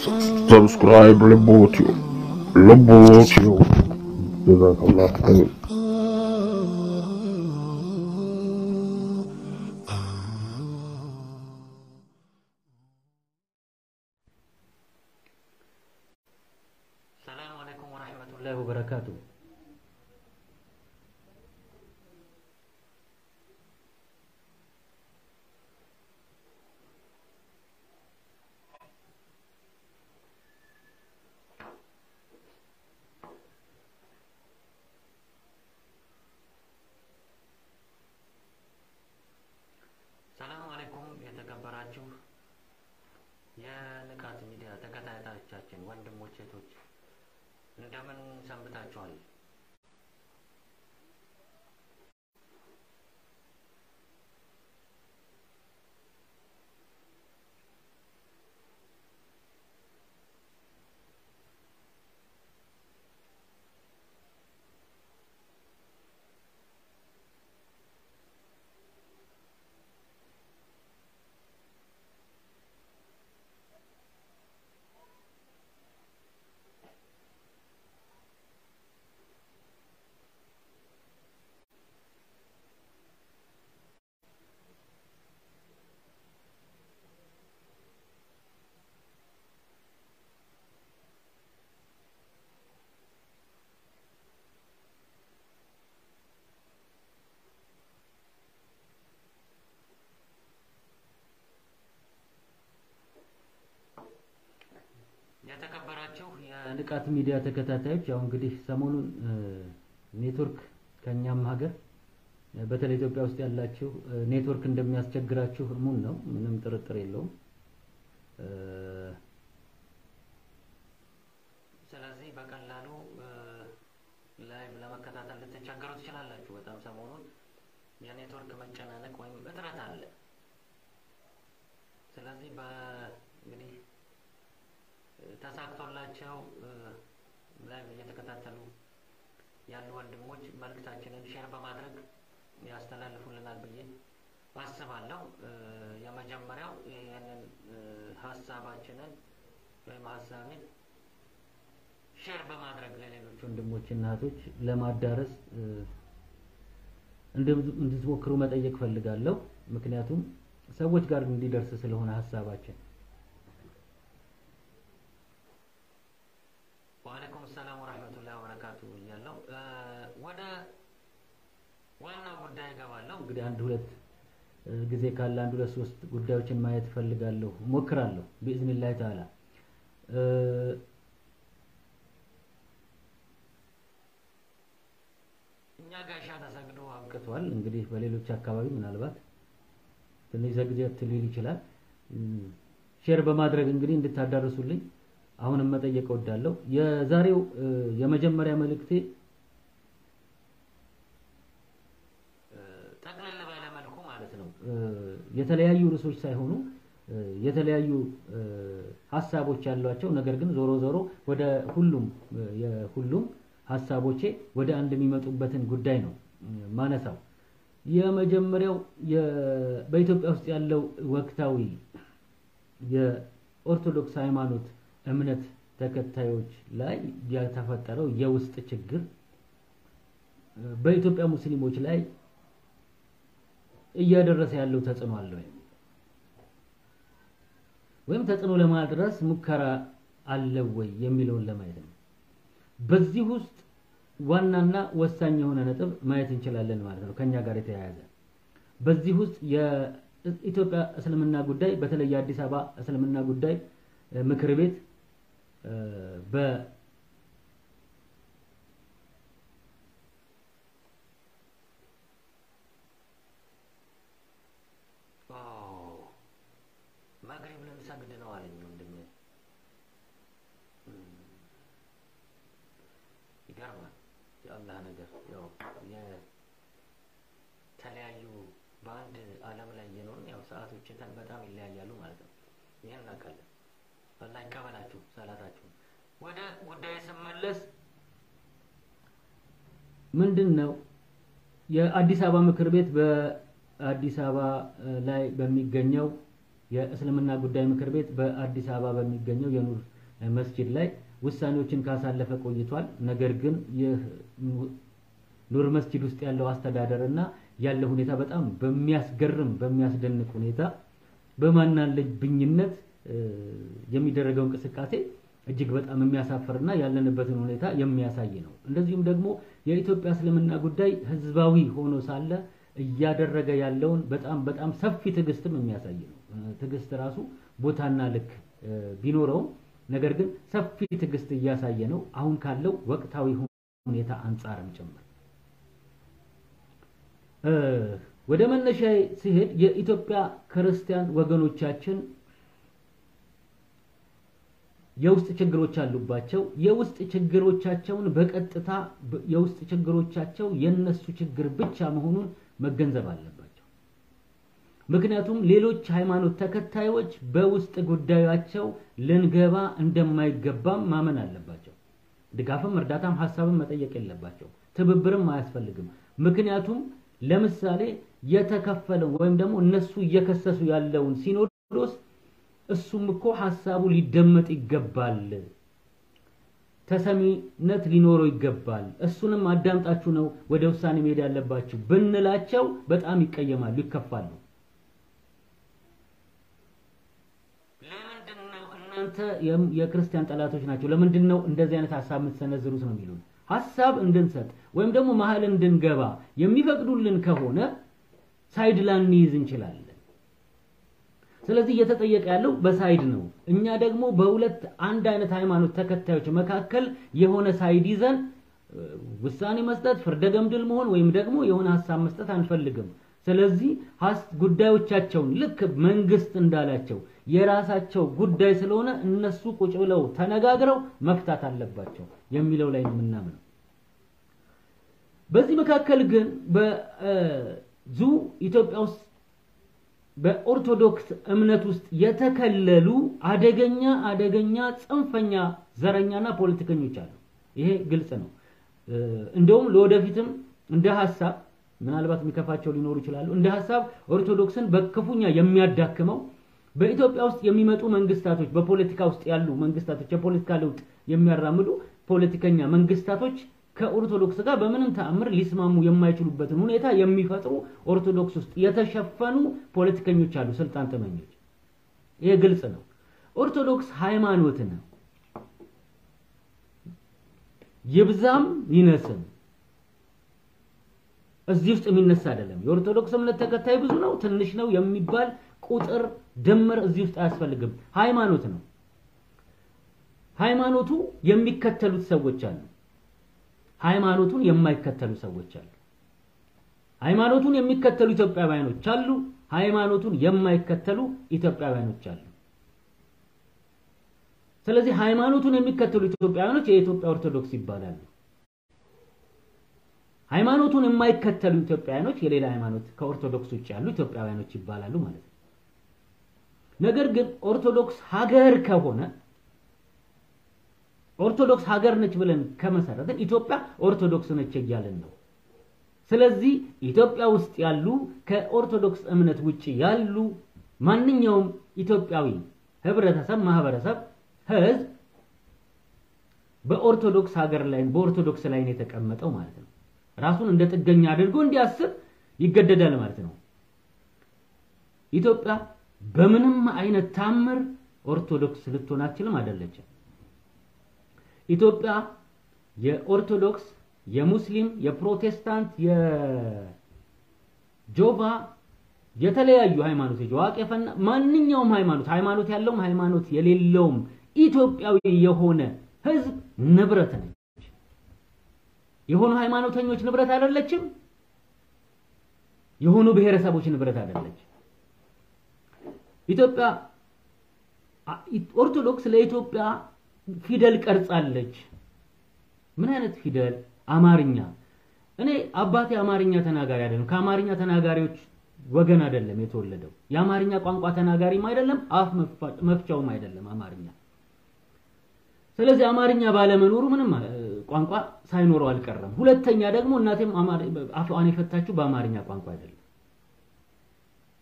ሰብስክራይብ ልቦትዮ ልቦትዮ ጀዛከላህ ኸይር ሰላም አለይኩም ወራህመቱላሂ ወበረካቱ። ሰላም አለይኩም የተከበራችሁ የንቃት ሚዲያ ተከታታዮቻችን ወንድሞች፣ እህቶች እንደምን ሰንብታችኋል? የተከበራችሁ የንቃት ሚዲያ ተከታታዮች ያው እንግዲህ ሰሞኑን ኔትወርክ ከኛም ሀገር በተለይ ኢትዮጵያ ውስጥ ያላችሁ ኔትወርክ እንደሚያስቸግራችሁ እሙን ነው፣ ምንም ጥርጥር የለውም። ስለዚህ በቀላሉ ላይቭ ለመከታተል ልትቸገሩ ትችላላችሁ። በጣም ሰሞኑን የኔትወርክ መጨናነቅ ወይም እጥረት አለ። ስለዚህ በእንግዲህ ተሳክቶላቸው ላይቭ እየተከታተሉ ያሉ ወንድሞች መልእክታችንን ሼር በማድረግ ያስተላልፉልናል ብዬ አስባለሁ። የመጀመሪያው ይህንን ሀሳባችንን ወይም ሀሳቤን ሼር በማድረግ ለሌሎች ወንድሞችና እህቶች ለማዳረስ እንድትሞክሩ መጠየቅ ፈልጋለሁ። ምክንያቱም ሰዎች ጋር እንዲደርስ ስለሆነ ሀሳባችን ወአለይኩም ሰላም ወራህመቱላሂ ወበረካቱ እያለሁ ወደ ዋናው ጉዳይ እገባለሁ። እንግዲህ አንድ ሁለት ጊዜ ካለ አንድ ሁለት ሶስት ጉዳዮችን ማየት እፈልጋለሁ፣ ሞክራለሁ ቢኢዝኒላህ ተዓላ። እኛ ጋሻ ተሰግዶ አብቅቷል። እንግዲህ በሌሎች አካባቢ ምናልባት ትንሽ ዘግየት ሊል ይችላል። ሼር በማድረግ እንግዲህ እንድታዳርሱልኝ አሁንም መጠየቅ እወዳለሁ። የዛሬው የመጀመሪያ መልእክቴ ጠቅለል ባለ መልኩ ማለት ነው የተለያዩ ርዕሶች ሳይሆኑ የተለያዩ ሀሳቦች ያሏቸው ነገር ግን ዞሮ ዞሮ ወደ ሁሉም የሁሉም ሀሳቦቼ ወደ አንድ የሚመጡበትን ጉዳይ ነው ማነሳው። የመጀመሪያው በኢትዮጵያ ውስጥ ያለው ወቅታዊ የኦርቶዶክስ ሃይማኖት እምነት ተከታዮች ላይ የተፈጠረው የውስጥ ችግር በኢትዮጵያ ሙስሊሞች ላይ እያደረሰ ያለው ተጽዕኖ አለ ወይ ወይም ተጽዕኖ ለማድረስ ሙከራ አለ ወይ የሚለውን ለማየት ነው። በዚህ ውስጥ ዋናና ወሳኝ የሆነ ነጥብ ማየት እንችላለን ማለት ነው። ከኛ ጋር የተያያዘ በዚህ ውስጥ የኢትዮጵያ እስልምና ጉዳይ በተለይ የአዲስ አበባ እስልምና ጉዳይ ምክር ቤት በ መግሪብ ልንሰግድ ነው አለኝ ወንድሜ። ይገርማል። የአላህ ነገር ያው የተለያዩ በአንድ ዓለም ላይ እየኖርን ያው ሰዓቶችን በጣም ይለያያሉ ማለት ነው። ይህን እናውቃለን። አላህ ይቀበላችሁ ሰላታችሁ። ወደ ጉዳይ ስመለስ ምንድን ነው የአዲስ አበባ ምክር ቤት በአዲስ አበባ ላይ በሚገኘው የእስልምና ጉዳይ ምክር ቤት በአዲስ አበባ በሚገኘው የኑር መስጂድ ላይ ውሳኔዎችን ካሳለፈ ቆይቷል። ነገር ግን ይህ ኑር መስጂድ ውስጥ ያለው አስተዳደር እና ያለው ሁኔታ በጣም በሚያስገርም በሚያስደንቅ ሁኔታ በማናለብኝነት የሚደረገው እንቅስቃሴ እጅግ በጣም የሚያሳፍርና ያለንበትን ሁኔታ የሚያሳይ ነው። እንደዚሁም ደግሞ የኢትዮጵያ እስልምና ጉዳይ ህዝባዊ ሆኖ ሳለ እያደረገ ያለውን በጣም በጣም ሰፊ ትዕግስትም የሚያሳይ ነው። ትዕግስት ራሱ ቦታና ልክ ቢኖረውም ነገር ግን ሰፊ ትዕግስት እያሳየ ነው፣ አሁን ካለው ወቅታዊ ሁኔታ አንጻርም ጭምር። ወደ መነሻ ሲሄድ የኢትዮጵያ ክርስቲያን ወገኖቻችን የውስጥ ችግሮች አሉባቸው። የውስጥ ችግሮቻቸውን በቀጥታ የውስጥ ችግሮቻቸው የነሱ ችግር ብቻ መሆኑን መገንዘብ አለባቸው። ምክንያቱም ሌሎች ሃይማኖት ተከታዮች በውስጥ ጉዳያቸው ልንገባ እንደማይገባም ማመን አለባቸው። ድጋፍም፣ እርዳታም፣ ሀሳብም መጠየቅ የለባቸው። ትብብርም አያስፈልግም። ምክንያቱም ለምሳሌ የተከፈለው ወይም ደግሞ እነሱ እየከሰሱ ያለውን ሲኖዶስ እሱም እኮ ሀሳቡ ሊደመጥ ይገባል፣ ተሰሚነት ሊኖረው ይገባል። እሱንም አዳምጣችሁ ነው ወደ ውሳኔ መሄድ ያለባችሁ ብንላቸው በጣም ይቀየማሉ፣ ይከፋሉ። ለምንድን ነው እናንተ የክርስቲያን ጠላቶች ናቸው፣ ለምንድን ነው እንደዚህ አይነት ሀሳብ የምትሰነዝሩት ነው የሚሉን። ሀሳብ እንድንሰጥ ወይም ደግሞ መሀል እንድንገባ የሚፈቅዱልን ከሆነ ሳይድ ላንይዝ እንችላለን። ስለዚህ እየተጠየቀ ያለው በሳይድ ነው። እኛ ደግሞ በሁለት አንድ አይነት ሃይማኖት ተከታዮች መካከል የሆነ ሳይድ ይዘን ውሳኔ መስጠት፣ ፍርደ ገምድል መሆን ወይም ደግሞ የሆነ ሀሳብ መስጠት አንፈልግም። ስለዚህ ጉዳዮቻቸውን ልክ መንግስት እንዳላቸው የራሳቸው ጉዳይ ስለሆነ እነሱ ቁጭ ብለው ተነጋግረው መፍታት አለባቸው የሚለው ላይ ነው የምናምነው። በዚህ መካከል ግን ብዙ ኢትዮጵያ ውስጥ በኦርቶዶክስ እምነት ውስጥ የተከለሉ አደገኛ አደገኛ ጽንፈኛ ዘረኛና ፖለቲከኞች አሉ። ይሄ ግልጽ ነው። እንደውም ለወደፊትም እንደ ሀሳብ ምናልባት የሚከፋቸው ሊኖሩ ይችላሉ። እንደ ሀሳብ ኦርቶዶክስን በክፉኛ የሚያዳክመው በኢትዮጵያ ውስጥ የሚመጡ መንግስታቶች፣ በፖለቲካ ውስጥ ያሉ መንግስታቶች፣ የፖለቲካ ለውጥ የሚያራምዱ ፖለቲከኛ መንግስታቶች ከኦርቶዶክስ ጋር በምንም ተአምር ሊስማሙ የማይችሉበትን ሁኔታ የሚፈጥሩ ኦርቶዶክስ ውስጥ የተሸፈኑ ፖለቲከኞች አሉ፣ ስልጣን ተመኞች። ይሄ ግልጽ ነው። ኦርቶዶክስ ሃይማኖት ነው፣ ይብዛም ይነስም እዚህ ውስጥ የሚነሳ አይደለም። የኦርቶዶክስ እምነት ተከታይ ብዙ ነው ትንሽ ነው የሚባል ቁጥር ድምር እዚህ ውስጥ አያስፈልግም። ሃይማኖት ነው። ሃይማኖቱ የሚከተሉት ሰዎች አሉ። ሃይማኖቱን የማይከተሉ ሰዎች አሉ። ሃይማኖቱን የሚከተሉ ኢትዮጵያውያኖች አሉ። ሃይማኖቱን የማይከተሉ ኢትዮጵያውያኖች አሉ። ስለዚህ ሃይማኖቱን የሚከተሉ ኢትዮጵያውያኖች የኢትዮጵያ ኦርቶዶክስ ይባላሉ። ሃይማኖቱን የማይከተሉ ኢትዮጵያውያኖች የሌላ ሃይማኖት ከኦርቶዶክስ ውጭ ያሉ ኢትዮጵያውያኖች ይባላሉ ማለት ነው። ነገር ግን ኦርቶዶክስ ሀገር ከሆነ ኦርቶዶክስ ሀገር ነች ብለን ከመሰረትን ኢትዮጵያ ኦርቶዶክስ ነች እያለን ነው። ስለዚህ ኢትዮጵያ ውስጥ ያሉ ከኦርቶዶክስ እምነት ውጭ ያሉ ማንኛውም ኢትዮጵያዊ ህብረተሰብ፣ ማህበረሰብ፣ ህዝብ በኦርቶዶክስ ሀገር ላይ በኦርቶዶክስ ላይ ነው የተቀመጠው ማለት ነው። ራሱን እንደ ጥገኛ አድርጎ እንዲያስብ ይገደዳል ማለት ነው። ኢትዮጵያ በምንም አይነት ታምር ኦርቶዶክስ ልትሆን አትችልም፣ አይደለችም። ኢትዮጵያ የኦርቶዶክስ፣ የሙስሊም፣ የፕሮቴስታንት፣ የጆቫ የተለያዩ ሃይማኖቶች ዋቄፈና ማንኛውም ሃይማኖት ሃይማኖት ያለውም ሃይማኖት የሌለውም ኢትዮጵያዊ የሆነ ህዝብ ንብረት ነች። የሆኑ ሃይማኖተኞች ንብረት አይደለችም። የሆኑ ብሔረሰቦች ንብረት አይደለች። ኢትዮጵያ ኦርቶዶክስ ለኢትዮጵያ ፊደል ቀርጻለች። ምን አይነት ፊደል? አማርኛ። እኔ አባቴ አማርኛ ተናጋሪ አይደለም፣ ከአማርኛ ተናጋሪዎች ወገን አይደለም የተወለደው። የአማርኛ ቋንቋ ተናጋሪም አይደለም፣ አፍ መፍቻውም አይደለም አማርኛ። ስለዚህ አማርኛ ባለመኖሩ ምንም ቋንቋ ሳይኖረው አልቀረም። ሁለተኛ ደግሞ እናቴም አፏን የፈታችው በአማርኛ ቋንቋ አይደለም።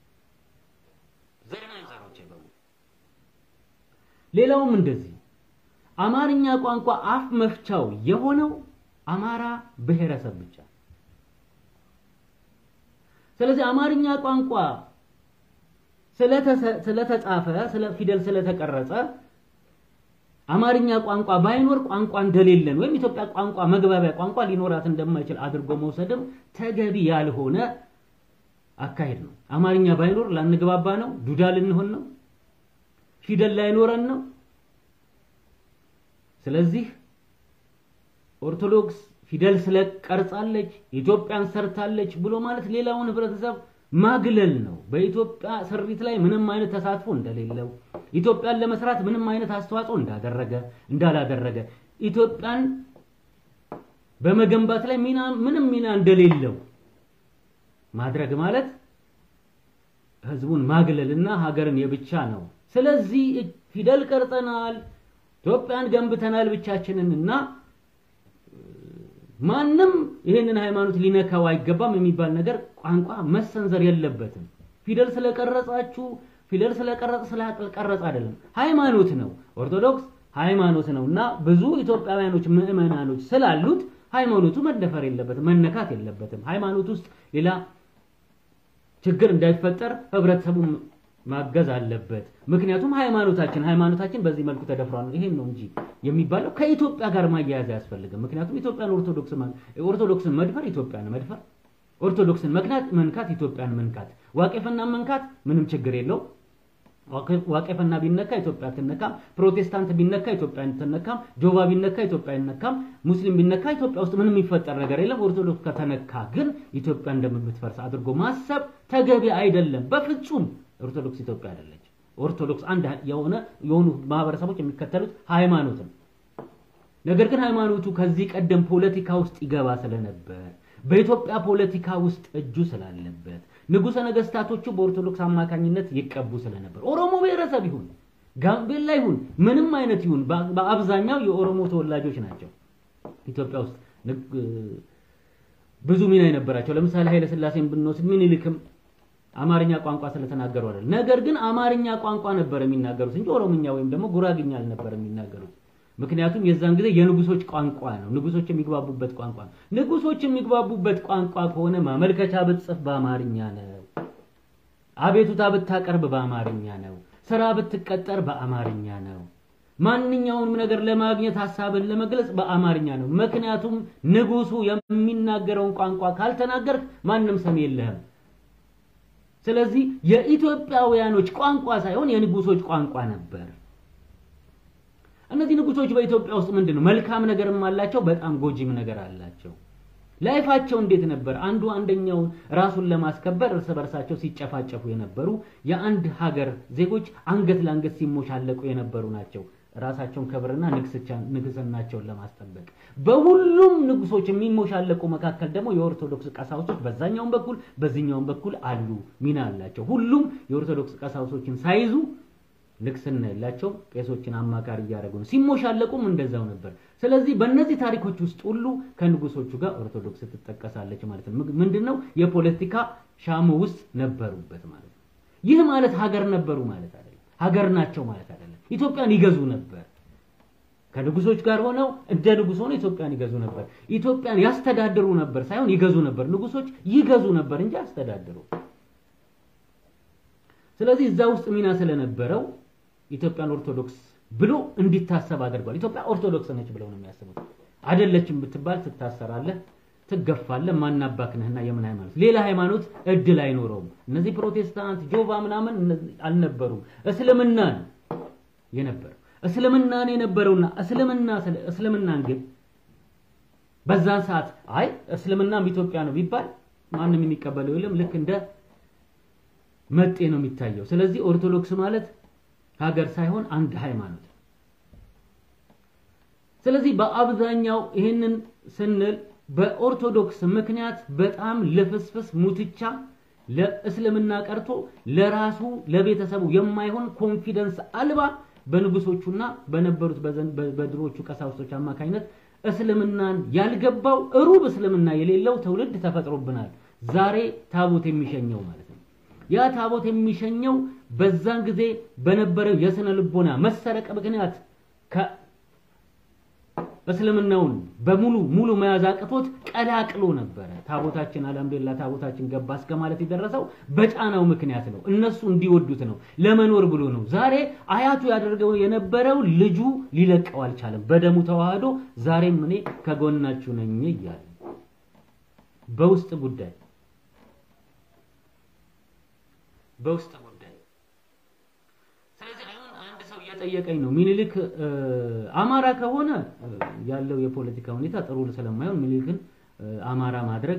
ሌላውም እንደዚህ አማርኛ ቋንቋ አፍ መፍቻው የሆነው አማራ ብሔረሰብ ብቻ። ስለዚህ አማርኛ ቋንቋ ስለተጻፈ ስለ ፊደል ስለተቀረጸ አማርኛ ቋንቋ ባይኖር ቋንቋ እንደሌለን ወይም ኢትዮጵያ ቋንቋ መግባቢያ ቋንቋ ሊኖራት እንደማይችል አድርጎ መውሰድም ተገቢ ያልሆነ አካሄድ ነው። አማርኛ ባይኖር ላንግባባ ነው፣ ዱዳ ልንሆን ነው፣ ፊደል ላይኖረን ነው። ስለዚህ ኦርቶዶክስ ፊደል ስለቀርጻለች ኢትዮጵያን ሰርታለች ብሎ ማለት ሌላውን ህብረተሰብ ማግለል ነው። በኢትዮጵያ ስሪት ላይ ምንም አይነት ተሳትፎ እንደሌለው ኢትዮጵያን ለመስራት ምንም አይነት አስተዋጽኦ እንዳደረገ እንዳላደረገ ኢትዮጵያን በመገንባት ላይ ሚና ምንም ሚና እንደሌለው ማድረግ ማለት ህዝቡን ማግለልና ሀገርን የብቻ ነው። ስለዚህ ፊደል ቀርጸናል፣ ኢትዮጵያን ገንብተናል ብቻችንን እና ማንም ይህንን ሃይማኖት ሊነካው አይገባም የሚባል ነገር ቋንቋ መሰንዘር የለበትም። ፊደል ስለቀረጻችሁ ፊደል ስለቀረጸ ስለቀረጸ አይደለም፣ ሃይማኖት ነው። ኦርቶዶክስ ሃይማኖት ነው እና ብዙ ኢትዮጵያውያኖች ምዕመናኖች ስላሉት ሃይማኖቱ መደፈር የለበትም፣ መነካት የለበትም። ሃይማኖት ውስጥ ሌላ ችግር እንዳይፈጠር ህብረተሰቡ ማገዝ አለበት። ምክንያቱም ሃይማኖታችን ሃይማኖታችን በዚህ መልኩ ተደፍሯል። ይሄን ነው እንጂ የሚባለው ከኢትዮጵያ ጋር ማያያዝ አያስፈልግም። ምክንያቱም ኢትዮጵያን ኦርቶዶክስ ኦርቶዶክስን መድፈር ኢትዮጵያን መድፈር፣ ኦርቶዶክስን መክናት መንካት ኢትዮጵያን መንካት፣ ዋቄፈና መንካት ምንም ችግር የለው። ዋቄፈና ቢነካ ኢትዮጵያ አትነካም። ፕሮቴስታንት ቢነካ ኢትዮጵያ አትነካም። ጆባ ቢነካ ኢትዮጵያ አይነካም። ሙስሊም ቢነካ ኢትዮጵያ ውስጥ ምንም የሚፈጠር ነገር የለም። ኦርቶዶክስ ከተነካ ግን ኢትዮጵያ እንደምትፈርስ አድርጎ ማሰብ ተገቢ አይደለም በፍጹም። ኦርቶዶክስ ኢትዮጵያ አይደለች። ኦርቶዶክስ አንድ የሆነ የሆኑ ማህበረሰቦች የሚከተሉት ሃይማኖት ነው። ነገር ግን ሃይማኖቱ ከዚህ ቀደም ፖለቲካ ውስጥ ይገባ ስለነበር በኢትዮጵያ ፖለቲካ ውስጥ እጁ ስላለበት ንጉሠ ነገስታቶቹ በኦርቶዶክስ አማካኝነት ይቀቡ ስለነበር ኦሮሞ ብሔረሰብ ይሁን ጋምቤላ ይሁን ምንም አይነት ይሁን በአብዛኛው የኦሮሞ ተወላጆች ናቸው ኢትዮጵያ ውስጥ ብዙ ሚና የነበራቸው። ለምሳሌ ኃይለ ሥላሴን ብንወስድ ምኒልክም አማርኛ ቋንቋ ስለተናገሩ አይደል። ነገር ግን አማርኛ ቋንቋ ነበር የሚናገሩት እንጂ ኦሮምኛ ወይም ደግሞ ጉራግኛ አልነበር የሚናገሩት። ምክንያቱም የዛን ጊዜ የንጉሶች ቋንቋ ነው፣ ንጉሶች የሚግባቡበት ቋንቋ ነው። ንጉሶች የሚግባቡበት ቋንቋ ከሆነ ማመልከቻ ብትጽፍ በአማርኛ ነው፣ አቤቱታ ብታቀርብ በአማርኛ ነው፣ ስራ ብትቀጠር በአማርኛ ነው። ማንኛውንም ነገር ለማግኘት ሀሳብን ለመግለጽ በአማርኛ ነው። ምክንያቱም ንጉሱ የሚናገረውን ቋንቋ ካልተናገርክ ማንም ሰሚ የለህም። ስለዚህ የኢትዮጵያውያኖች ቋንቋ ሳይሆን የንጉሶች ቋንቋ ነበር። እነዚህ ንጉሶች በኢትዮጵያ ውስጥ ምንድን ነው መልካም ነገርም አላቸው፣ በጣም ጎጂም ነገር አላቸው። ላይፋቸው እንዴት ነበር? አንዱ አንደኛውን ራሱን ለማስከበር እርስ በርሳቸው ሲጨፋጨፉ የነበሩ የአንድ ሀገር ዜጎች አንገት ለአንገት ሲሞሻለቁ የነበሩ ናቸው። ራሳቸውን ክብርና ንግስናቸውን ለማስጠበቅ በሁሉም ንጉሶች የሚሞሻለቁ መካከል ደግሞ የኦርቶዶክስ ቀሳውስቶች በዛኛውም በኩል በዚህኛውም በኩል አሉ፣ ሚና አላቸው። ሁሉም የኦርቶዶክስ ቀሳውስቶችን ሳይዙ ንግስና የላቸው ቄሶችን አማካሪ እያደረጉ ነው። ሲሞሻለቁም እንደዛው ነበር። ስለዚህ በእነዚህ ታሪኮች ውስጥ ሁሉ ከንጉሶቹ ጋር ኦርቶዶክስ ትጠቀሳለች ማለት ነው። ምንድነው የፖለቲካ ሻሞ ውስጥ ነበሩበት ማለት ነው። ይህ ማለት ሀገር ነበሩ ማለት አይደለም። ሀገር ናቸው ማለት አይደለም። ኢትዮጵያን ይገዙ ነበር። ከንጉሶች ጋር ሆነው እንደ ንጉስ ሆነው ኢትዮጵያን ይገዙ ነበር። ኢትዮጵያን ያስተዳድሩ ነበር ሳይሆን ይገዙ ነበር። ንጉሶች ይገዙ ነበር እንጂ ያስተዳድሩ። ስለዚህ እዛ ውስጥ ሚና ስለነበረው ኢትዮጵያን ኦርቶዶክስ ብሎ እንዲታሰብ አድርጓል። ኢትዮጵያ ኦርቶዶክስ ነች ብለው ነው የሚያስቡት። አይደለችም ብትባል ትታሰራለህ፣ ትገፋለህ። ማናባክነህና የምን ሃይማኖት ሌላ ሃይማኖት እድል አይኖረውም። እነዚህ ፕሮቴስታንት ጆቫ ምናምን አልነበሩም። እስልምና ነው የነበረው። እስልምና ነው የነበረውና እስልምና እስልምናን ግን በዛን ሰዓት አይ እስልምናም ኢትዮጵያ ነው ቢባል ማንም የሚቀበለው የለም። ልክ እንደ መጤ ነው የሚታየው። ስለዚህ ኦርቶዶክስ ማለት ሀገር ሳይሆን አንድ ሃይማኖት። ስለዚህ በአብዛኛው ይህንን ስንል በኦርቶዶክስ ምክንያት በጣም ልፍስፍስ ሙትቻ ለእስልምና ቀርቶ ለራሱ ለቤተሰቡ የማይሆን ኮንፊደንስ አልባ በንጉሶቹና በነበሩት በድሮቹ ቀሳውስቶች አማካኝነት እስልምናን ያልገባው ሩብ እስልምና የሌለው ትውልድ ተፈጥሮብናል። ዛሬ ታቦት የሚሸኘው ማለት ነው። ያ ታቦት የሚሸኘው በዛን ጊዜ በነበረው የስነ ልቦና መሰረቅ ምክንያት እስልምናውን በሙሉ ሙሉ መያዝ አቅቶት ቀላቅሎ ነበረ። ታቦታችን አልሐምዱሊላህ ታቦታችን ገባ እስከ ማለት የደረሰው በጫናው ምክንያት ነው። እነሱ እንዲወዱት ነው፣ ለመኖር ብሎ ነው። ዛሬ አያቱ ያደርገው የነበረው ልጁ ሊለቀው አልቻለም። በደሙ ተዋህዶ ዛሬም እኔ ከጎናችሁ ነኝ እያለ በውስጥ ጉዳይ በውስጥ ጉዳይ ስለዚህ አሁን አንድ ሰው እየጠየቀኝ ነው ሚኒልክ አማራ ከሆነ ያለው የፖለቲካ ሁኔታ ጥሩ ስለማይሆን ሚኒልክን አማራ ማድረግ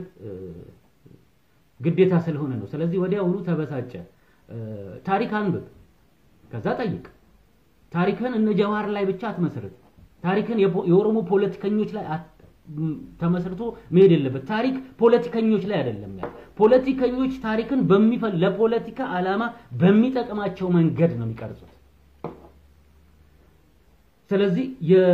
ግዴታ ስለሆነ ነው። ስለዚህ ወዲያውኑ ተበሳጨ። ታሪክ አንብብ፣ ከዛ ጠይቅ። ታሪክን እነ ጀዋር ላይ ብቻ አትመስርት። ታሪክን የኦሮሞ ፖለቲከኞች ላይ ተመስርቶ መሄድ የለበት። ታሪክ ፖለቲከኞች ላይ አይደለም ያለው። ፖለቲከኞች ታሪክን በሚፈል ለፖለቲካ ዓላማ በሚጠቅማቸው መንገድ ነው የሚቀርጹት። ስለዚህ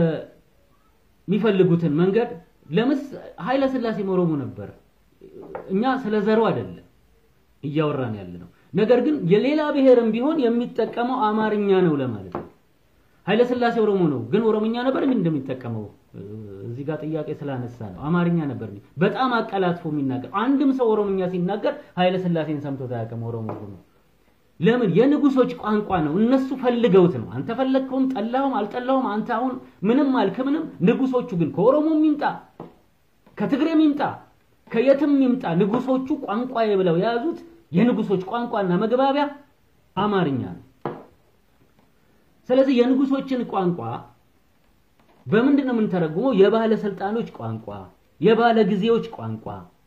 የሚፈልጉትን መንገድ ለምስ ኃይለ ሥላሴ ኦሮሞ ነበር። እኛ ስለ ዘሩ አይደለም እያወራን ያለ ነው። ነገር ግን የሌላ ብሔርም ቢሆን የሚጠቀመው አማርኛ ነው ለማለት ነው። ኃይለ ሥላሴ ኦሮሞ ነው፣ ግን ኦሮምኛ ነበር ግን እንደሚጠቀመው እዚህ ጋር ጥያቄ ስላነሳ ነው። አማርኛ ነበር በጣም አቀላጥፎ የሚናገር አንድም ሰው ኦሮምኛ ሲናገር ኃይለ ሥላሴን ሰምቶት አያውቅም። ኦሮሞ ነው። ለምን? የንጉሶች ቋንቋ ነው። እነሱ ፈልገውት ነው። አንተ ፈለግከውም ጠላውም አልጠላውም አንተ አሁን ምንም አልክ ምንም። ንጉሶቹ ግን ከኦሮሞም ይምጣ ከትግሬም ይምጣ ከየትም ይምጣ ንጉሶቹ ቋንቋዬ ብለው የያዙት የንጉሶች ቋንቋና መግባቢያ አማርኛ ነው። ስለዚህ የንጉሶችን ቋንቋ በምንድን ነው የምንተረጉመው? የባለስልጣኖች ቋንቋ፣ የባለ ጊዜዎች ቋንቋ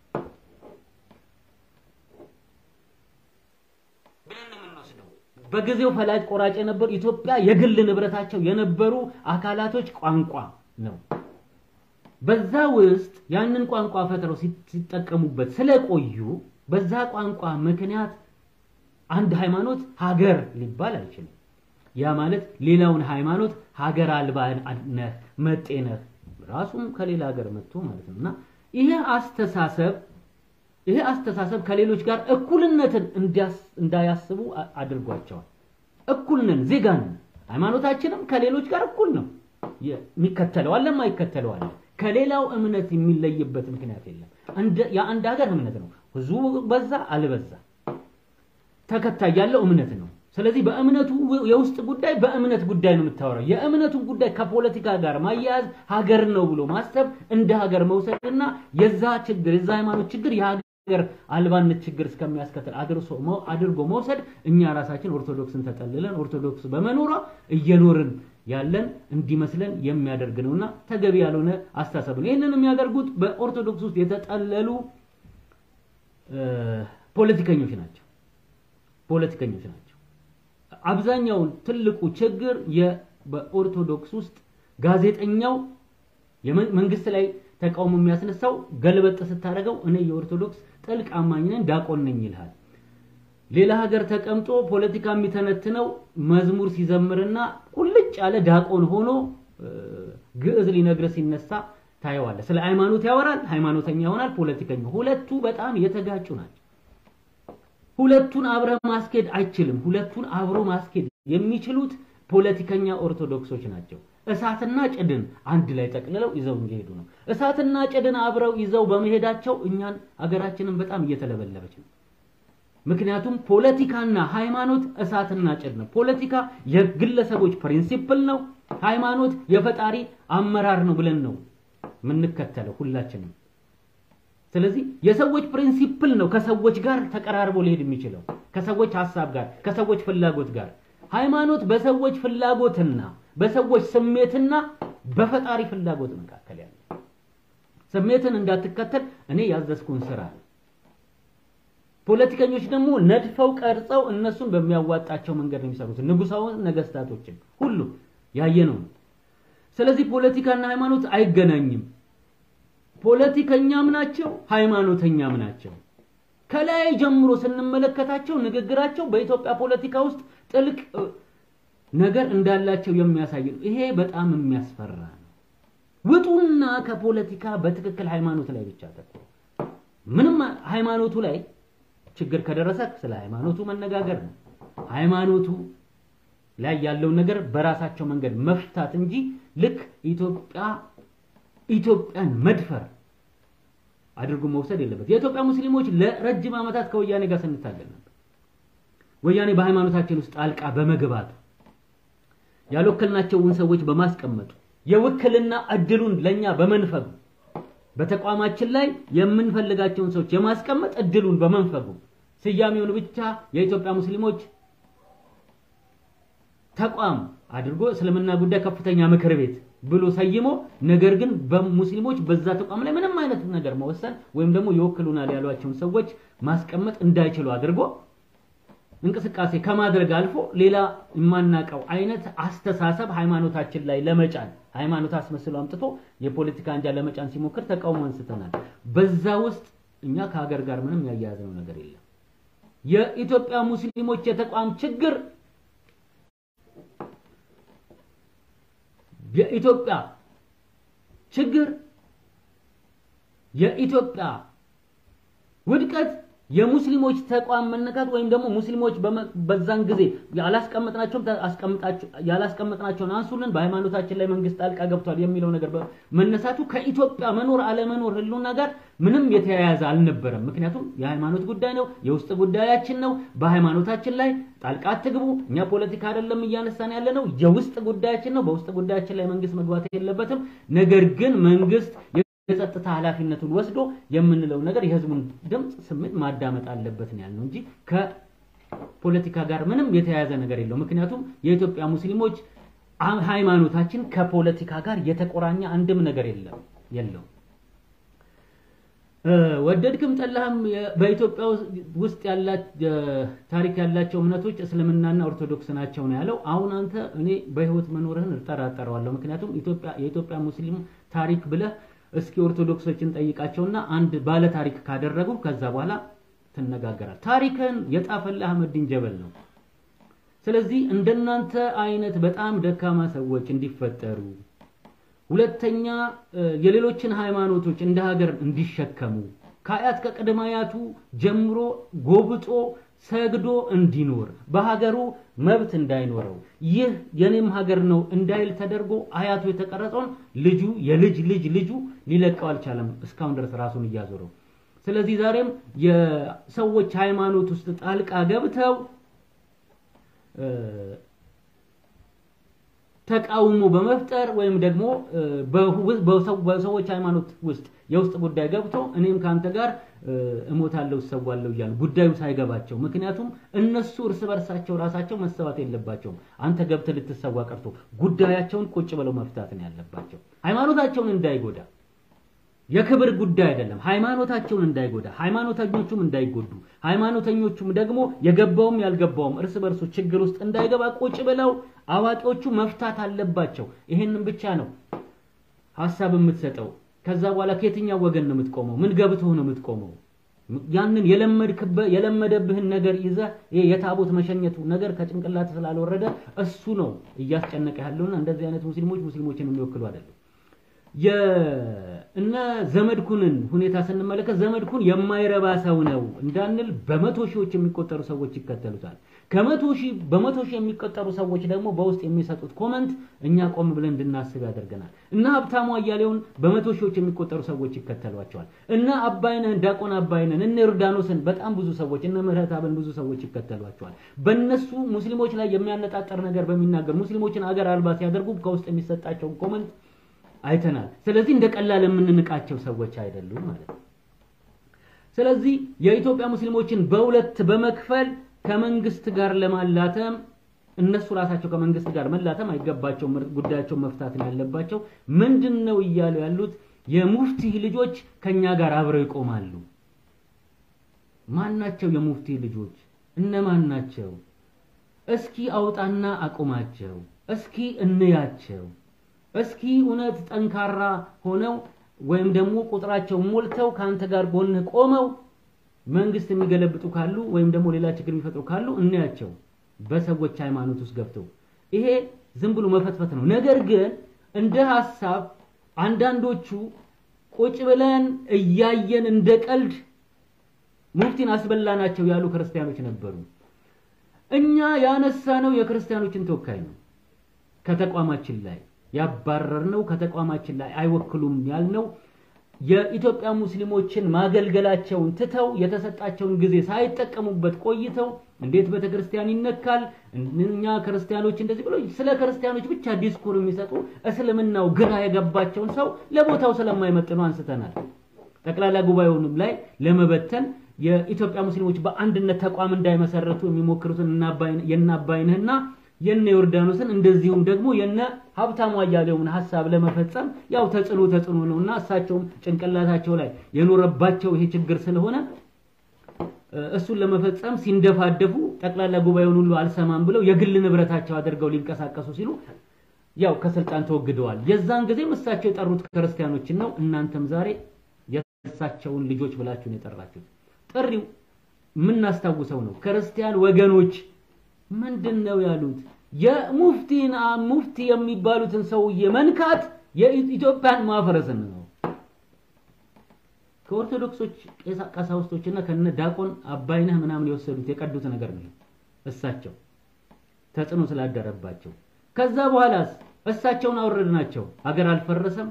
ብለን ነው የምንወስደው። በጊዜው ፈላጭ ቆራጭ የነበሩ ኢትዮጵያ የግል ንብረታቸው የነበሩ አካላቶች ቋንቋ ነው። በዛ ውስጥ ያንን ቋንቋ ፈጥረው ሲጠቀሙበት ስለቆዩ በዛ ቋንቋ ምክንያት አንድ ሃይማኖት ሀገር ሊባል አይችልም። ያ ማለት ሌላውን ሃይማኖት ሀገር አልባ ነህ መጤ ነህ ራሱም ከሌላ ሀገር መጥቶ ማለት ነው። እና ይሄ አስተሳሰብ ይሄ አስተሳሰብ ከሌሎች ጋር እኩልነትን እንዳያስቡ አድርጓቸዋል። እኩል ነን፣ ዜጋ ነን። ሃይማኖታችንም ከሌሎች ጋር እኩል ነው። የሚከተለው አለ፣ የማይከተለው አለ። ከሌላው እምነት የሚለይበት ምክንያት የለም። የአንድ ሀገር እምነት ነው። ህዝቡ በዛ አልበዛ ተከታይ ያለው እምነት ነው። ስለዚህ በእምነቱ የውስጥ ጉዳይ በእምነት ጉዳይ ነው የምታወራው። የእምነቱን ጉዳይ ከፖለቲካ ጋር ማያያዝ ሀገር ነው ብሎ ማሰብ እንደ ሀገር መውሰድና የዛ ችግር የዛ ሃይማኖት ችግር የሀገር አልባነት ችግር እስከሚያስከትል አድርጎ መውሰድ እኛ ራሳችን ኦርቶዶክስን ተጠልለን ኦርቶዶክስ በመኖሯ እየኖርን ያለን እንዲመስለን የሚያደርግ ነውና ተገቢ ያልሆነ አስተሳሰብ ነው። ይህንን የሚያደርጉት በኦርቶዶክስ ውስጥ የተጠለሉ ፖለቲከኞች ናቸው። ፖለቲከኞች ናቸው። አብዛኛውን ትልቁ ችግር በኦርቶዶክስ ውስጥ ጋዜጠኛው መንግስት ላይ ተቃውሞ የሚያስነሳው ገልበጥ ስታደርገው እኔ የኦርቶዶክስ ጥልቅ አማኝ ነኝ ዲያቆን ነኝ ይልሃል። ሌላ ሀገር ተቀምጦ ፖለቲካ የሚተነትነው መዝሙር ሲዘምርና ቁልጭ ያለ ዲያቆን ሆኖ ግዕዝ ሊነግር ሲነሳ ታየዋለህ። ስለ ሃይማኖት ያወራል፣ ሃይማኖተኛ ይሆናል፣ ፖለቲከኛ። ሁለቱ በጣም የተጋጩ ናቸው። ሁለቱን አብረህ ማስኬድ አይችልም። ሁለቱን አብሮ ማስኬድ የሚችሉት ፖለቲከኛ ኦርቶዶክሶች ናቸው። እሳትና ጭድን አንድ ላይ ጠቅልለው ይዘው እየሄዱ ነው። እሳትና ጭድን አብረው ይዘው በመሄዳቸው እኛን ሀገራችንን በጣም እየተለበለበች ነው። ምክንያቱም ፖለቲካና ሃይማኖት እሳትና ጭድ ነው። ፖለቲካ የግለሰቦች ፕሪንሲፕል ነው። ሃይማኖት የፈጣሪ አመራር ነው ብለን ነው የምንከተለው ሁላችንም። ስለዚህ የሰዎች ፕሪንሲፕል ነው ከሰዎች ጋር ተቀራርቦ ሊሄድ የሚችለው ከሰዎች ሀሳብ ጋር ከሰዎች ፍላጎት ጋር። ሃይማኖት በሰዎች ፍላጎትና በሰዎች ስሜትና በፈጣሪ ፍላጎት መካከል ያለ ስሜትን እንዳትከተል እኔ ያዘዝኩን ስራ ነው። ፖለቲከኞች ደግሞ ነድፈው ቀርጸው እነሱን በሚያዋጣቸው መንገድ ነው የሚሰሩት። ንጉሳዊ ነገስታቶችን ሁሉ ያየነው ነው። ስለዚህ ፖለቲካና ሃይማኖት አይገናኝም። ፖለቲከኛም ናቸው፣ ሃይማኖተኛም ናቸው። ከላይ ጀምሮ ስንመለከታቸው ንግግራቸው በኢትዮጵያ ፖለቲካ ውስጥ ጥልቅ ነገር እንዳላቸው የሚያሳይ ነው። ይሄ በጣም የሚያስፈራ ነው። ውጡና ከፖለቲካ በትክክል ሃይማኖት ላይ ብቻ ተኩሩ። ምንም ሃይማኖቱ ላይ ችግር ከደረሰ ስለ ሃይማኖቱ መነጋገር ነው። ሃይማኖቱ ላይ ያለውን ነገር በራሳቸው መንገድ መፍታት እንጂ ልክ ኢትዮጵያ ኢትዮጵያን መድፈር አድርጎ መውሰድ የለበት። የኢትዮጵያ ሙስሊሞች ለረጅም ዓመታት ከወያኔ ጋር ስንታገል ነበር። ወያኔ በሃይማኖታችን ውስጥ ጣልቃ በመግባቱ ያልወከልናቸውን ሰዎች በማስቀመጡ የውክልና እድሉን ለኛ በመንፈጉ በተቋማችን ላይ የምንፈልጋቸውን ሰዎች የማስቀመጥ እድሉን በመንፈጉ ስያሜውን ብቻ የኢትዮጵያ ሙስሊሞች ተቋም አድርጎ እስልምና ጉዳይ ከፍተኛ ምክር ቤት ብሎ ሰይሞ ነገር ግን በሙስሊሞች በዛ ተቋም ላይ ምንም አይነት ነገር መወሰን ወይም ደግሞ ይወክሉናል ያሏቸውን ሰዎች ማስቀመጥ እንዳይችሉ አድርጎ እንቅስቃሴ ከማድረግ አልፎ ሌላ የማናቀው አይነት አስተሳሰብ ሃይማኖታችን ላይ ለመጫን ሃይማኖት አስመስሎ አምጥቶ የፖለቲካ አንጃ ለመጫን ሲሞክር ተቃውሞ አንስተናል። በዛ ውስጥ እኛ ከሀገር ጋር ምንም ያያያዝነው ነገር የለም። የኢትዮጵያ ሙስሊሞች የተቋም ችግር የኢትዮጵያ ችግር የኢትዮጵያ ውድቀት የሙስሊሞች ተቋም መነካት ወይም ደግሞ ሙስሊሞች በዛን ጊዜ ያላስቀመጥናቸውን ያላስቀመጥናቸውን አንሱልን በሃይማኖታችን ላይ መንግስት ጣልቃ ገብቷል የሚለው ነገር መነሳቱ ከኢትዮጵያ መኖር አለመኖር ህልውና ጋር ምንም የተያያዘ አልነበረም። ምክንያቱም የሃይማኖት ጉዳይ ነው፣ የውስጥ ጉዳያችን ነው። በሃይማኖታችን ላይ ጣልቃ አትግቡ። እኛ ፖለቲካ አይደለም እያነሳን ያለ ነው፣ የውስጥ ጉዳያችን ነው። በውስጥ ጉዳያችን ላይ መንግስት መግባት የለበትም። ነገር ግን መንግስት የጸጥታ ኃላፊነቱን ወስዶ የምንለው ነገር የህዝቡን ድምፅ ስሜት ማዳመጥ አለበት ነው ያልነው እንጂ ከፖለቲካ ጋር ምንም የተያያዘ ነገር የለው። ምክንያቱም የኢትዮጵያ ሙስሊሞች ሃይማኖታችን ከፖለቲካ ጋር የተቆራኘ አንድም ነገር የለም የለው። ወደድክም ጠላህም በኢትዮጵያ ውስጥ ታሪክ ያላቸው እምነቶች እስልምናና ኦርቶዶክስ ናቸው ነው ያለው። አሁን አንተ እኔ በህይወት መኖርህን እጠራጠረዋለሁ። ምክንያቱም የኢትዮጵያ ሙስሊም ታሪክ ብለህ እስኪ ኦርቶዶክሶችን ጠይቃቸውና አንድ ባለ ታሪክ ካደረጉ ከዛ በኋላ ትነጋገራል። ታሪክን የጣፈልህ አህመዲን ጀበል ነው። ስለዚህ እንደናንተ አይነት በጣም ደካማ ሰዎች እንዲፈጠሩ፣ ሁለተኛ የሌሎችን ሃይማኖቶች እንደ ሀገር እንዲሸከሙ ከአያት ከቅድመ አያቱ ጀምሮ ጎብጦ ሰግዶ እንዲኖር በሀገሩ መብት እንዳይኖረው ይህ የኔም ሀገር ነው እንዳይል ተደርጎ አያቱ የተቀረጸውን ልጁ የልጅ ልጅ ልጁ ሊለቀው አልቻለም፣ እስካሁን ድረስ ራሱን እያዞረው። ስለዚህ ዛሬም የሰዎች ሃይማኖት ውስጥ ጣልቃ ገብተው ተቃውሞ በመፍጠር ወይም ደግሞ በሰዎች ሃይማኖት ውስጥ የውስጥ ጉዳይ ገብቶ እኔም ከአንተ ጋር እሞታለሁ እሰዋለሁ እያሉ ጉዳዩ ሳይገባቸው፣ ምክንያቱም እነሱ እርስ በርሳቸው ራሳቸው መሰዋት የለባቸውም። አንተ ገብተህ ልትሰዋ ቀርቶ ጉዳያቸውን ቁጭ ብለው መፍታት ነው ያለባቸው። ሃይማኖታቸውን እንዳይጎዳ የክብር ጉዳይ አይደለም። ሃይማኖታቸውን እንዳይጎዳ፣ ሃይማኖተኞቹም እንዳይጎዱ፣ ሃይማኖተኞቹም ደግሞ የገባውም ያልገባውም እርስ በርሱ ችግር ውስጥ እንዳይገባ ቁጭ ብለው አዋቂዎቹ መፍታት አለባቸው። ይሄንን ብቻ ነው ሀሳብ የምትሰጠው። ከዛ በኋላ ከየትኛው ወገን ነው የምትቆመው? ምን ገብቶህ ነው የምትቆመው? ያንን የለመድክበት የለመደብህን ነገር ይዘህ ይሄ የታቦት መሸኘቱ ነገር ከጭንቅላት ስላልወረደ እሱ ነው እያስጨነቀ ያለውና እንደዚህ አይነት ሙስሊሞች ሙስሊሞችን የሚወክሉ አይደለም። የእነ ዘመድኩንን ሁኔታ ስንመለከት ዘመድኩን የማይረባ ሰው ነው እንዳንል በመቶ ሺዎች የሚቆጠሩ ሰዎች ይከተሉታል። ከመቶ ሺህ በመቶ ሺህ የሚቆጠሩ ሰዎች ደግሞ በውስጥ የሚሰጡት ኮመንት እኛ ቆም ብለን እንድናስብ ያደርገናል። እና ሀብታሙ አያሌውን በመቶ ሺዎች የሚቆጠሩ ሰዎች ይከተሏቸዋል። እና አባይነህን ዲያቆን አባይነህን እነ ዮርዳኖስን በጣም ብዙ ሰዎች እነ ምህረተአብን ብዙ ሰዎች ይከተሏቸዋል። በእነሱ ሙስሊሞች ላይ የሚያነጣጠር ነገር በሚናገር ሙስሊሞችን አገር አልባ ሲያደርጉ ከውስጥ የሚሰጣቸውን ኮመንት አይተናል። ስለዚህ እንደ ቀላል የምንንቃቸው ሰዎች አይደሉም ማለት ነው። ስለዚህ የኢትዮጵያ ሙስሊሞችን በሁለት በመክፈል ከመንግስት ጋር ለማላተም እነሱ ራሳቸው ከመንግስት ጋር መላተም አይገባቸውም። ጉዳያቸውን መፍታት ነው ያለባቸው። ምንድን ነው እያሉ ያሉት? የሙፍቲ ልጆች ከኛ ጋር አብረው ይቆማሉ። ማን ናቸው የሙፍቲ ልጆች? እነማን ናቸው? እስኪ አውጣና አቁማቸው። እስኪ እንያቸው። እስኪ እውነት ጠንካራ ሆነው ወይም ደግሞ ቁጥራቸው ሞልተው ከአንተ ጋር ጎንህ ቆመው መንግስት የሚገለብጡ ካሉ ወይም ደግሞ ሌላ ችግር የሚፈጥሩ ካሉ እናያቸው። በሰዎች ሃይማኖት ውስጥ ገብተው ይሄ ዝም ብሎ መፈትፈት ነው። ነገር ግን እንደ ሐሳብ አንዳንዶቹ ቁጭ ብለን እያየን እንደ ቀልድ ሙፍቲን አስበላናቸው ያሉ ክርስቲያኖች ነበሩ። እኛ ያነሳነው የክርስቲያኖችን ተወካይ ነው ከተቋማችን ላይ ያባረርነው ከተቋማችን ላይ አይወክሉም ያልነው የኢትዮጵያ ሙስሊሞችን ማገልገላቸውን ትተው የተሰጣቸውን ጊዜ ሳይጠቀሙበት ቆይተው እንዴት ቤተክርስቲያን ይነካል እኛ ክርስቲያኖች እንደዚህ ብሎ ስለ ክርስቲያኖች ብቻ ዲስኩር የሚሰጡ እስልምናው ግራ የገባቸውን ሰው ለቦታው ስለማይመጥኑ አንስተናል። ጠቅላላ ጉባኤውንም ላይ ለመበተን የኢትዮጵያ ሙስሊሞች በአንድነት ተቋም እንዳይመሰረቱ የሚሞክሩትን የነ አባይነህና የነ ዮርዳኖስን እንደዚሁም ደግሞ የነ ሀብታሙ አያሌውን ሀሳብ ለመፈጸም ያው ተጽዕኖ ተጽዕኖ ነውና እሳቸውም ጭንቅላታቸው ላይ የኖረባቸው ይሄ ችግር ስለሆነ እሱን ለመፈጸም ሲንደፋደፉ ጠቅላላ ጉባኤውን ሁሉ አልሰማም ብለው የግል ንብረታቸው አድርገው ሊንቀሳቀሱ ሲሉ ያው ከስልጣን ተወግደዋል። የዛን ጊዜም እሳቸው የጠሩት ክርስቲያኖችን ነው። እናንተም ዛሬ የእሳቸውን ልጆች ብላችሁ ነው የጠራችሁት። ጥሪው የምናስታውሰው ነው። ክርስቲያን ወገኖች ምንድን ነው ያሉት? የሙፍቲን ሙፍቲ የሚባሉትን ሰውዬ መንካት የኢትዮጵያን ማፈረስን ነው። ከኦርቶዶክሶች ቀሳውስቶችና ከነ ዳቆን አባይነህ ምናምን የወሰዱት የቀዱት ነገር ነው። እሳቸው ተጽዕኖ ስላደረባቸው ከዛ በኋላስ እሳቸውን አወረድናቸው። ሀገር አልፈረሰም።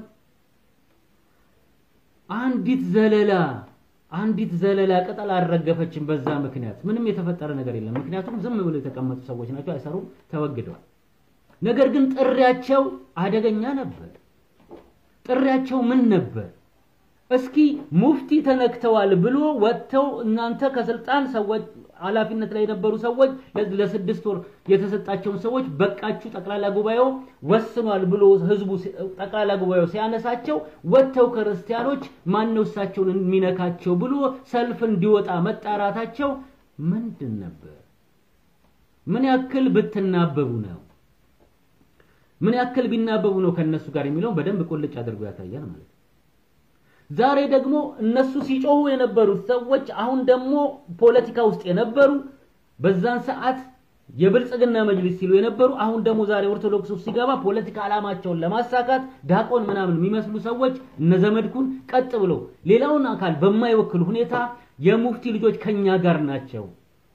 አንዲት ዘለላ አንዲት ዘለላ ቅጠል አልረገፈችም። በዛ ምክንያት ምንም የተፈጠረ ነገር የለም። ምክንያቱም ዝም ብለው የተቀመጡ ሰዎች ናቸው፣ አይሰሩም፣ ተወግደዋል። ነገር ግን ጥሪያቸው አደገኛ ነበር። ጥሪያቸው ምን ነበር? እስኪ ሙፍቲ ተነክተዋል ብሎ ወጥተው እናንተ ከስልጣን ሰዎች ኃላፊነት ላይ የነበሩ ሰዎች ለስድስት ወር የተሰጣቸውን ሰዎች በቃችሁ፣ ጠቅላላ ጉባኤው ወስኗል ብሎ ህዝቡ ጠቅላላ ጉባኤው ሲያነሳቸው ወጥተው ክርስቲያኖች ማነው እሳቸውን የሚነካቸው ብሎ ሰልፍ እንዲወጣ መጣራታቸው ምንድን ነበር? ምን ያክል ብትናበቡ ነው? ምን ያክል ቢናበቡ ነው ከነሱ ጋር የሚለውን በደንብ ቁልጭ አድርጎ ያሳያል ማለት ነው። ዛሬ ደግሞ እነሱ ሲጮሁ የነበሩት ሰዎች አሁን ደግሞ ፖለቲካ ውስጥ የነበሩ በዛን ሰዓት የብልጽግና መጅሊስ ሲሉ የነበሩ አሁን ደግሞ ዛሬ ኦርቶዶክስ ውስጥ ሲገባ ፖለቲካ ዓላማቸውን ለማሳካት ዳቆን ምናምን የሚመስሉ ሰዎች እነ ዘመድኩን ቀጥ ብለው ሌላውን አካል በማይወክል ሁኔታ የሙፍቲ ልጆች ከኛ ጋር ናቸው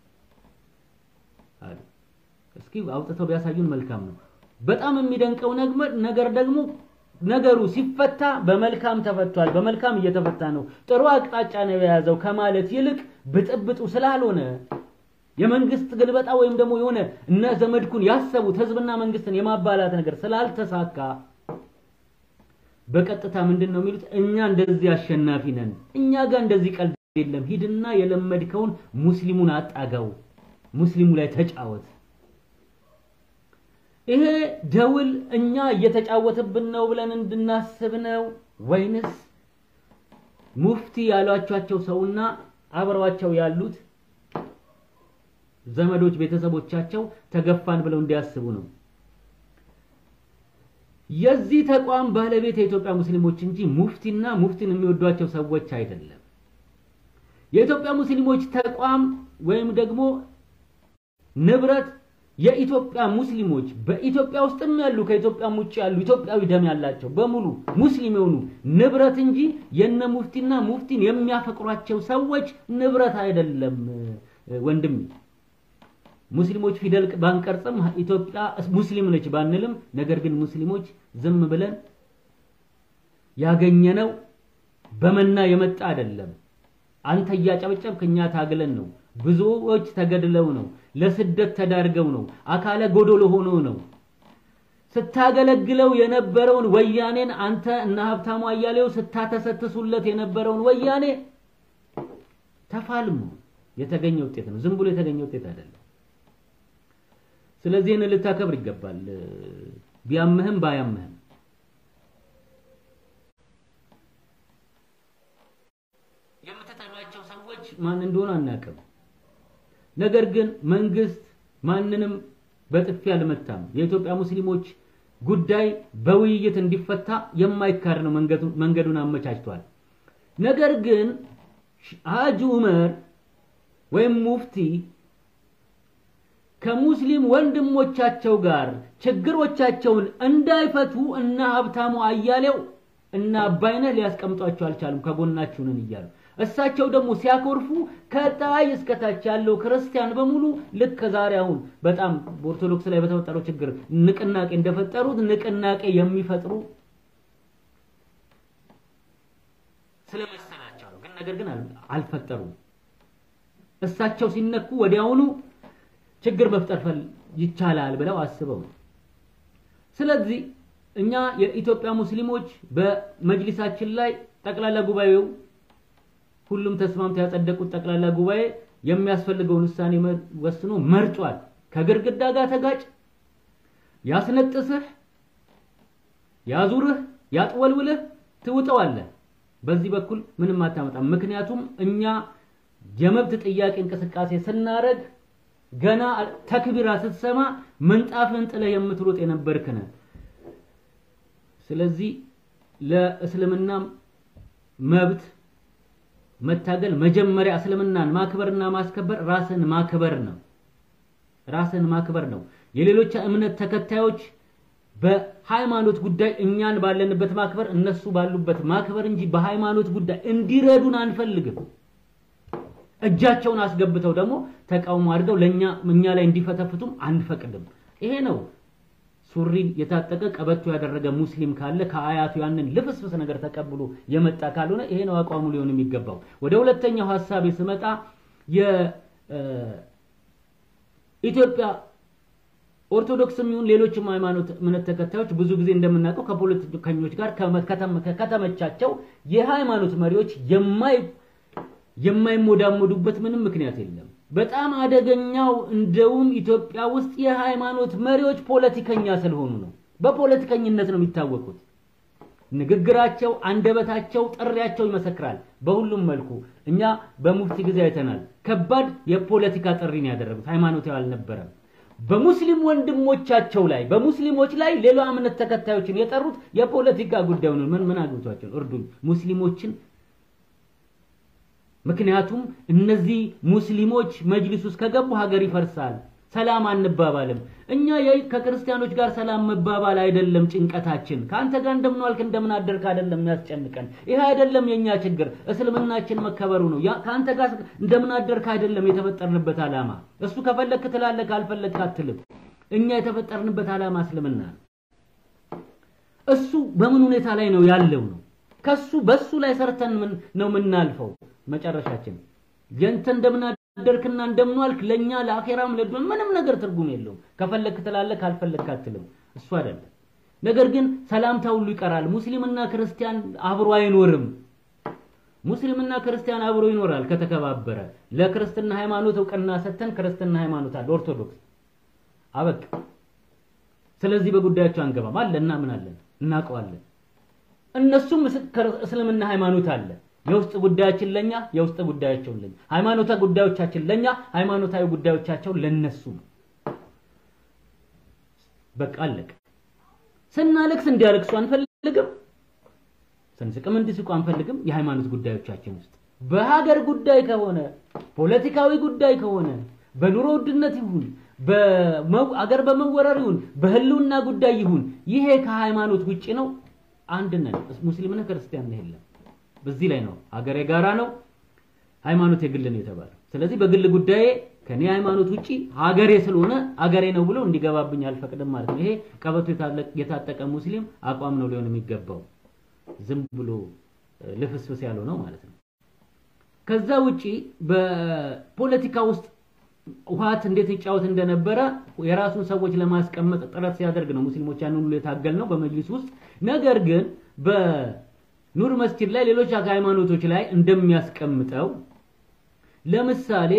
አሉ። እስኪ አውጥተው ቢያሳዩን መልካም ነው። በጣም የሚደንቀው ነገር ደግሞ ነገሩ ሲፈታ በመልካም ተፈቷል፣ በመልካም እየተፈታ ነው፣ ጥሩ አቅጣጫ ነው የያዘው ከማለት ይልቅ ብጥብጡ ስላልሆነ የመንግስት ግልበጣ ወይም ደግሞ የሆነ እነ ዘመድኩን ያሰቡት ህዝብና መንግስትን የማባላት ነገር ስላልተሳካ በቀጥታ ምንድን ነው የሚሉት? እኛ እንደዚህ አሸናፊ ነን፣ እኛ ጋር እንደዚህ ቀልድ የለም፣ ሂድና የለመድከውን ሙስሊሙን አጣጋው፣ ሙስሊሙ ላይ ተጫወት። ይሄ ደውል እኛ እየተጫወተብን ነው ብለን እንድናስብ ነው ወይንስ ሙፍቲ ያሏቸው ሰውና አብረዋቸው ያሉት ዘመዶች ቤተሰቦቻቸው ተገፋን ብለው እንዲያስቡ ነው? የዚህ ተቋም ባለቤት የኢትዮጵያ ሙስሊሞች እንጂ ሙፍቲና ሙፍቲን የሚወዷቸው ሰዎች አይደለም። የኢትዮጵያ ሙስሊሞች ተቋም ወይም ደግሞ ንብረት የኢትዮጵያ ሙስሊሞች በኢትዮጵያ ውስጥም ያሉ ከኢትዮጵያም ውጭ ያሉ ኢትዮጵያዊ ደም ያላቸው በሙሉ ሙስሊም የሆኑ ንብረት እንጂ የነ ሙፍቲና ሙፍቲን የሚያፈቅሯቸው ሰዎች ንብረት አይደለም ወንድም። ሙስሊሞች ፊደል ባንቀርጽም ኢትዮጵያ ሙስሊም ነች ባንልም፣ ነገር ግን ሙስሊሞች ዝም ብለን ያገኘነው በመና የመጣ አይደለም። አንተ እያጨበጨብክ እኛ ታግለን ነው። ብዙዎች ተገድለው ነው። ለስደት ተዳርገው ነው። አካለ ጎዶሎ ሆኖ ነው። ስታገለግለው የነበረውን ወያኔን አንተ እና ሀብታሙ አያሌው ስታተሰትሱለት የነበረውን ወያኔ ተፋልሞ የተገኘ ውጤት ነው። ዝም ብሎ የተገኘ ውጤት አይደለም። ስለዚህ ይህን ልታከብር ይገባል። ቢያምህም ባያምህም የምትጠሏቸው ሰዎች ማን እንደሆኑ አናውቅም። ነገር ግን መንግስት ማንንም በጥፊ አልመታም። የኢትዮጵያ ሙስሊሞች ጉዳይ በውይይት እንዲፈታ የማይካድ ነው፣ መንገዱን አመቻችቷል። ነገር ግን ሀጂ ዑመር ወይም ሙፍቲ ከሙስሊም ወንድሞቻቸው ጋር ችግሮቻቸውን እንዳይፈቱ እና ሀብታሙ አያሌው እና አባይነህ ሊያስቀምጧቸው አልቻሉም። ከጎናችሁ ነን እያሉ እሳቸው ደግሞ ሲያኮርፉ ከላይ እስከታች ያለው ክርስቲያን በሙሉ ልክ ዛሬ አሁን በጣም በኦርቶዶክስ ላይ በተፈጠረው ችግር ንቅናቄ እንደፈጠሩት ንቅናቄ የሚፈጥሩ ስለመሰላቸው ነው። ግን ነገር ግን አልፈጠሩም። እሳቸው ሲነኩ ወዲያውኑ ችግር መፍጠር ይቻላል ብለው አስበው ነው። ስለዚህ እኛ የኢትዮጵያ ሙስሊሞች በመጅሊሳችን ላይ ጠቅላላ ጉባኤው ሁሉም ተስማምተው ያጸደቁት ጠቅላላ ጉባኤ የሚያስፈልገውን ውሳኔ ወስኖ መርጧል። ከግድግዳ ጋር ተጋጭ፣ ያስነጥስህ፣ ያዙርህ፣ ያጥወልውልህ ትውጠዋለህ። በዚህ በኩል ምንም አታመጣም። ምክንያቱም እኛ የመብት ጥያቄ እንቅስቃሴ ስናደርግ ገና ተክቢራ ስትሰማ ምንጣፍን ጥለህ የምትሮጥ የነበርክ ነህ። ስለዚህ ለእስልምና መብት መታገል መጀመሪያ እስልምናን ማክበርና ማስከበር ራስን ማክበር ነው። ራስን ማክበር ነው። የሌሎች እምነት ተከታዮች በሃይማኖት ጉዳይ እኛን ባለንበት ማክበር፣ እነሱ ባሉበት ማክበር እንጂ በሃይማኖት ጉዳይ እንዲረዱን አንፈልግም። እጃቸውን አስገብተው ደግሞ ተቃውሞ አድርገው ለኛ እኛ ላይ እንዲፈተፍቱም አንፈቅድም። ይሄ ነው ሱሪን የታጠቀ ቀበቶ ያደረገ ሙስሊም ካለ ከአያቱ ያንን ልፍስፍስ ነገር ተቀብሎ የመጣ ካልሆነ ይሄ ነው አቋሙ ሊሆን የሚገባው። ወደ ሁለተኛው ሀሳቤ ስመጣ የኢትዮጵያ ኦርቶዶክስም ይሁን ሌሎችም ሃይማኖት እምነት ተከታዮች ብዙ ጊዜ እንደምናውቀው ከፖለቲከኞች ጋር ከተመቻቸው የሃይማኖት መሪዎች የማይ የማይሞዳሞዱበት ምንም ምክንያት የለም። በጣም አደገኛው እንደውም ኢትዮጵያ ውስጥ የሃይማኖት መሪዎች ፖለቲከኛ ስለሆኑ ነው። በፖለቲከኝነት ነው የሚታወቁት። ንግግራቸው፣ አንደበታቸው፣ ጥሪያቸው ይመሰክራል። በሁሉም መልኩ እኛ በሙፍቲ ጊዜ አይተናል። ከባድ የፖለቲካ ጥሪን ያደረጉት ሃይማኖታዊ አልነበረም። በሙስሊም ወንድሞቻቸው ላይ በሙስሊሞች ላይ ሌላ እምነት ተከታዮችን የጠሩት የፖለቲካ ጉዳይ ነው። ምን ምን አግብቷቸው እርዱኝ ሙስሊሞችን ምክንያቱም እነዚህ ሙስሊሞች መጅሊስ ውስጥ ከገቡ ሀገር ይፈርሳል፣ ሰላም አንባባልም። እኛ ከክርስቲያኖች ጋር ሰላም መባባል አይደለም ጭንቀታችን። ከአንተ ጋር እንደምን ዋልክ እንደምን አደርክ አይደለም የሚያስጨንቀን። ይሄ አይደለም የኛ ችግር፣ እስልምናችን መከበሩ ነው። ከአንተ ጋር እንደምን አደርክ አይደለም የተፈጠርንበት ዓላማ። እሱ ከፈለክ ትላለህ፣ ካልፈለክ አትልም። እኛ የተፈጠርንበት ዓላማ እስልምና ነው። እሱ በምን ሁኔታ ላይ ነው ያለው ነው ከሱ በሱ ላይ ሰርተን ነው የምናልፈው። መጨረሻችን የንተ እንደምን አደርክና እንደምን ዋልክ ለኛ ለአኼራም ለዱን ምንም ነገር ትርጉም የለውም። ከፈለክ ትላለህ፣ ካልፈለክ አትልም። እሱ አይደለም። ነገር ግን ሰላምታ ሁሉ ይቀራል። ሙስሊምና ክርስቲያን አብሮ አይኖርም። ሙስሊምና ክርስቲያን አብሮ ይኖራል ከተከባበረ። ለክርስትና ሃይማኖት እውቅና ሰጥተን ክርስትና ሃይማኖት አለ ኦርቶዶክስ አበቃ። ስለዚህ በጉዳያቸው አንገባም አለ እና ምን አለን እናውቀዋለን። እነሱም እስልምና ሃይማኖት አለ። የውስጥ ጉዳያችን ለኛ፣ የውስጥ ጉዳያቸው ለኛ፣ ሃይማኖታዊ ጉዳዮቻችን ለኛ፣ ሃይማኖታዊ ጉዳዮቻቸው ለነሱ ነው። በቃ አለቀ። ስናለቅስ እንዲያለቅሱ አንፈልግም፣ ስንስቅም እንዲስቁ አንፈልግም። የሃይማኖት ጉዳዮቻችን ውስጥ በሀገር ጉዳይ ከሆነ ፖለቲካዊ ጉዳይ ከሆነ በኑሮ ውድነት ይሁን በአገር በመወረር ይሁን በህልውና ጉዳይ ይሁን ይሄ ከሃይማኖት ውጪ ነው። አንድ ነን። ሙስሊም ነህ ክርስቲያን ነህ የለም። በዚህ ላይ ነው ሀገር የጋራ ነው፣ ሃይማኖት የግል ነው የተባለው። ስለዚህ በግል ጉዳዬ ከኔ ሃይማኖት ውጪ ሀገሬ ስለሆነ ሀገሬ ነው ብሎ እንዲገባብኝ አልፈቅድም ማለት ነው። ይሄ ቀበቶ የታጠቀ ሙስሊም አቋም ነው ሊሆን የሚገባው። ዝም ብሎ ልፍስፍስ ያለው ነው ማለት ነው። ከዛ ውጪ በፖለቲካ ውስጥ ውሃት እንዴት ይጫወት እንደነበረ የራሱን ሰዎች ለማስቀመጥ ጥረት ሲያደርግ ነው ሙስሊሞች ያንን ሁሉ የታገል ነው በመጅሊስ ውስጥ። ነገር ግን በኑር መስጂድ ላይ ሌሎች ሃይማኖቶች ላይ እንደሚያስቀምጠው ለምሳሌ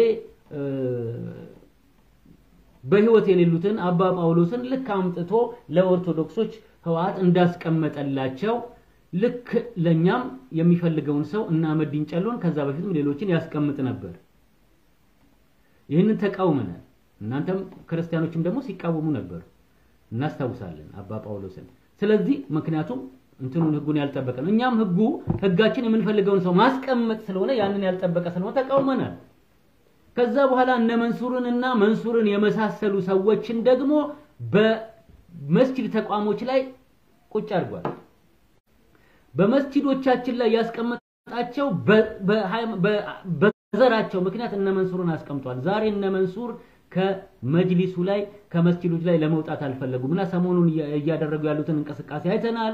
በህይወት የሌሉትን አባ ጳውሎስን ልክ አምጥቶ ለኦርቶዶክሶች ህወሓት እንዳስቀመጠላቸው ልክ ለኛም የሚፈልገውን ሰው እና መዲን ጨሎን ከዛ በፊትም ሌሎችን ያስቀምጥ ነበር። ይህንን ተቃውመናል። እናንተም ክርስቲያኖችም ደግሞ ሲቃወሙ ነበር እናስታውሳለን አባ ጳውሎስን። ስለዚህ ምክንያቱም እንትኑን ህጉን ያልጠበቀ ነው። እኛም ህጉ ህጋችን የምንፈልገውን ሰው ማስቀመጥ ስለሆነ ያንን ያልጠበቀ ስለሆነ ተቃውመናል። ከዛ በኋላ እነ መንሱርን እና መንሱርን የመሳሰሉ ሰዎችን ደግሞ በመስጂድ ተቋሞች ላይ ቁጭ አድርጓል። በመስጂዶቻችን ላይ ያስቀመጠ ያስቀመጣቸው በዘራቸው ምክንያት እነ መንሱርን አስቀምጧል። ዛሬ እነ መንሱር ከመጅሊሱ ላይ ከመስጂዶች ላይ ለመውጣት አልፈለጉም እና ሰሞኑን እያደረጉ ያሉትን እንቅስቃሴ አይተናል።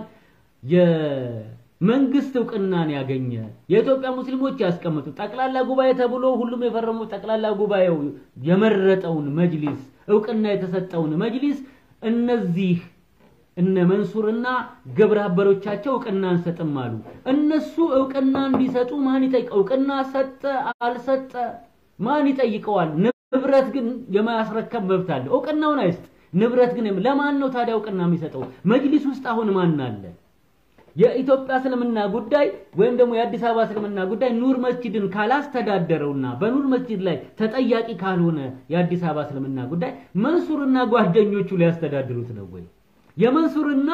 የመንግስት እውቅናን ያገኘ የኢትዮጵያ ሙስሊሞች ያስቀምጡ ጠቅላላ ጉባኤ ተብሎ ሁሉም የፈረሙ ጠቅላላ ጉባኤው የመረጠውን መጅሊስ እውቅና የተሰጠውን መጅሊስ እነዚህ እነ መንሱርና ግብረ አበሮቻቸው እውቅና አንሰጥም አሉ። እነሱ እውቅና እንዲሰጡ ማን ይጠይቅ? እውቅና ሰጠ አልሰጠ ማን ይጠይቀዋል? ንብረት ግን የማያስረከብ መብት አለ። እውቅናውን አይስጥ፣ ንብረት ግን ለማን ነው ታዲያ እውቅና የሚሰጠው? መጅሊስ ውስጥ አሁን ማን አለ? የኢትዮጵያ እስልምና ጉዳይ ወይም ደግሞ የአዲስ አበባ እስልምና ጉዳይ ኑር መስጂድን ካላስተዳደረውና በኑር መስጂድ ላይ ተጠያቂ ካልሆነ የአዲስ አበባ እስልምና ጉዳይ መንሱርና ጓደኞቹ ሊያስተዳድሩት ነው ወይ? የመንሱርና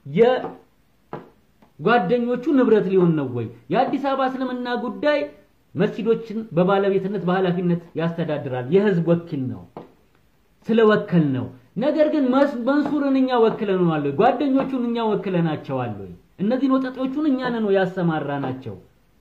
የጓደኞቹ ንብረት ሊሆን ነው ወይ? የአዲስ አበባ እስልምና ጉዳይ መስጂዶችን በባለቤትነት በኃላፊነት ያስተዳድራል። የህዝብ ወኪል ነው፣ ስለወከል ነው። ነገር ግን መንሱርን እኛ ወክለነዋል ወይ? ጓደኞቹን እኛ ወክለናቸዋል ወይ? እነዚህን ወጣቶቹን እኛ ነን ወይ ያሰማራናቸው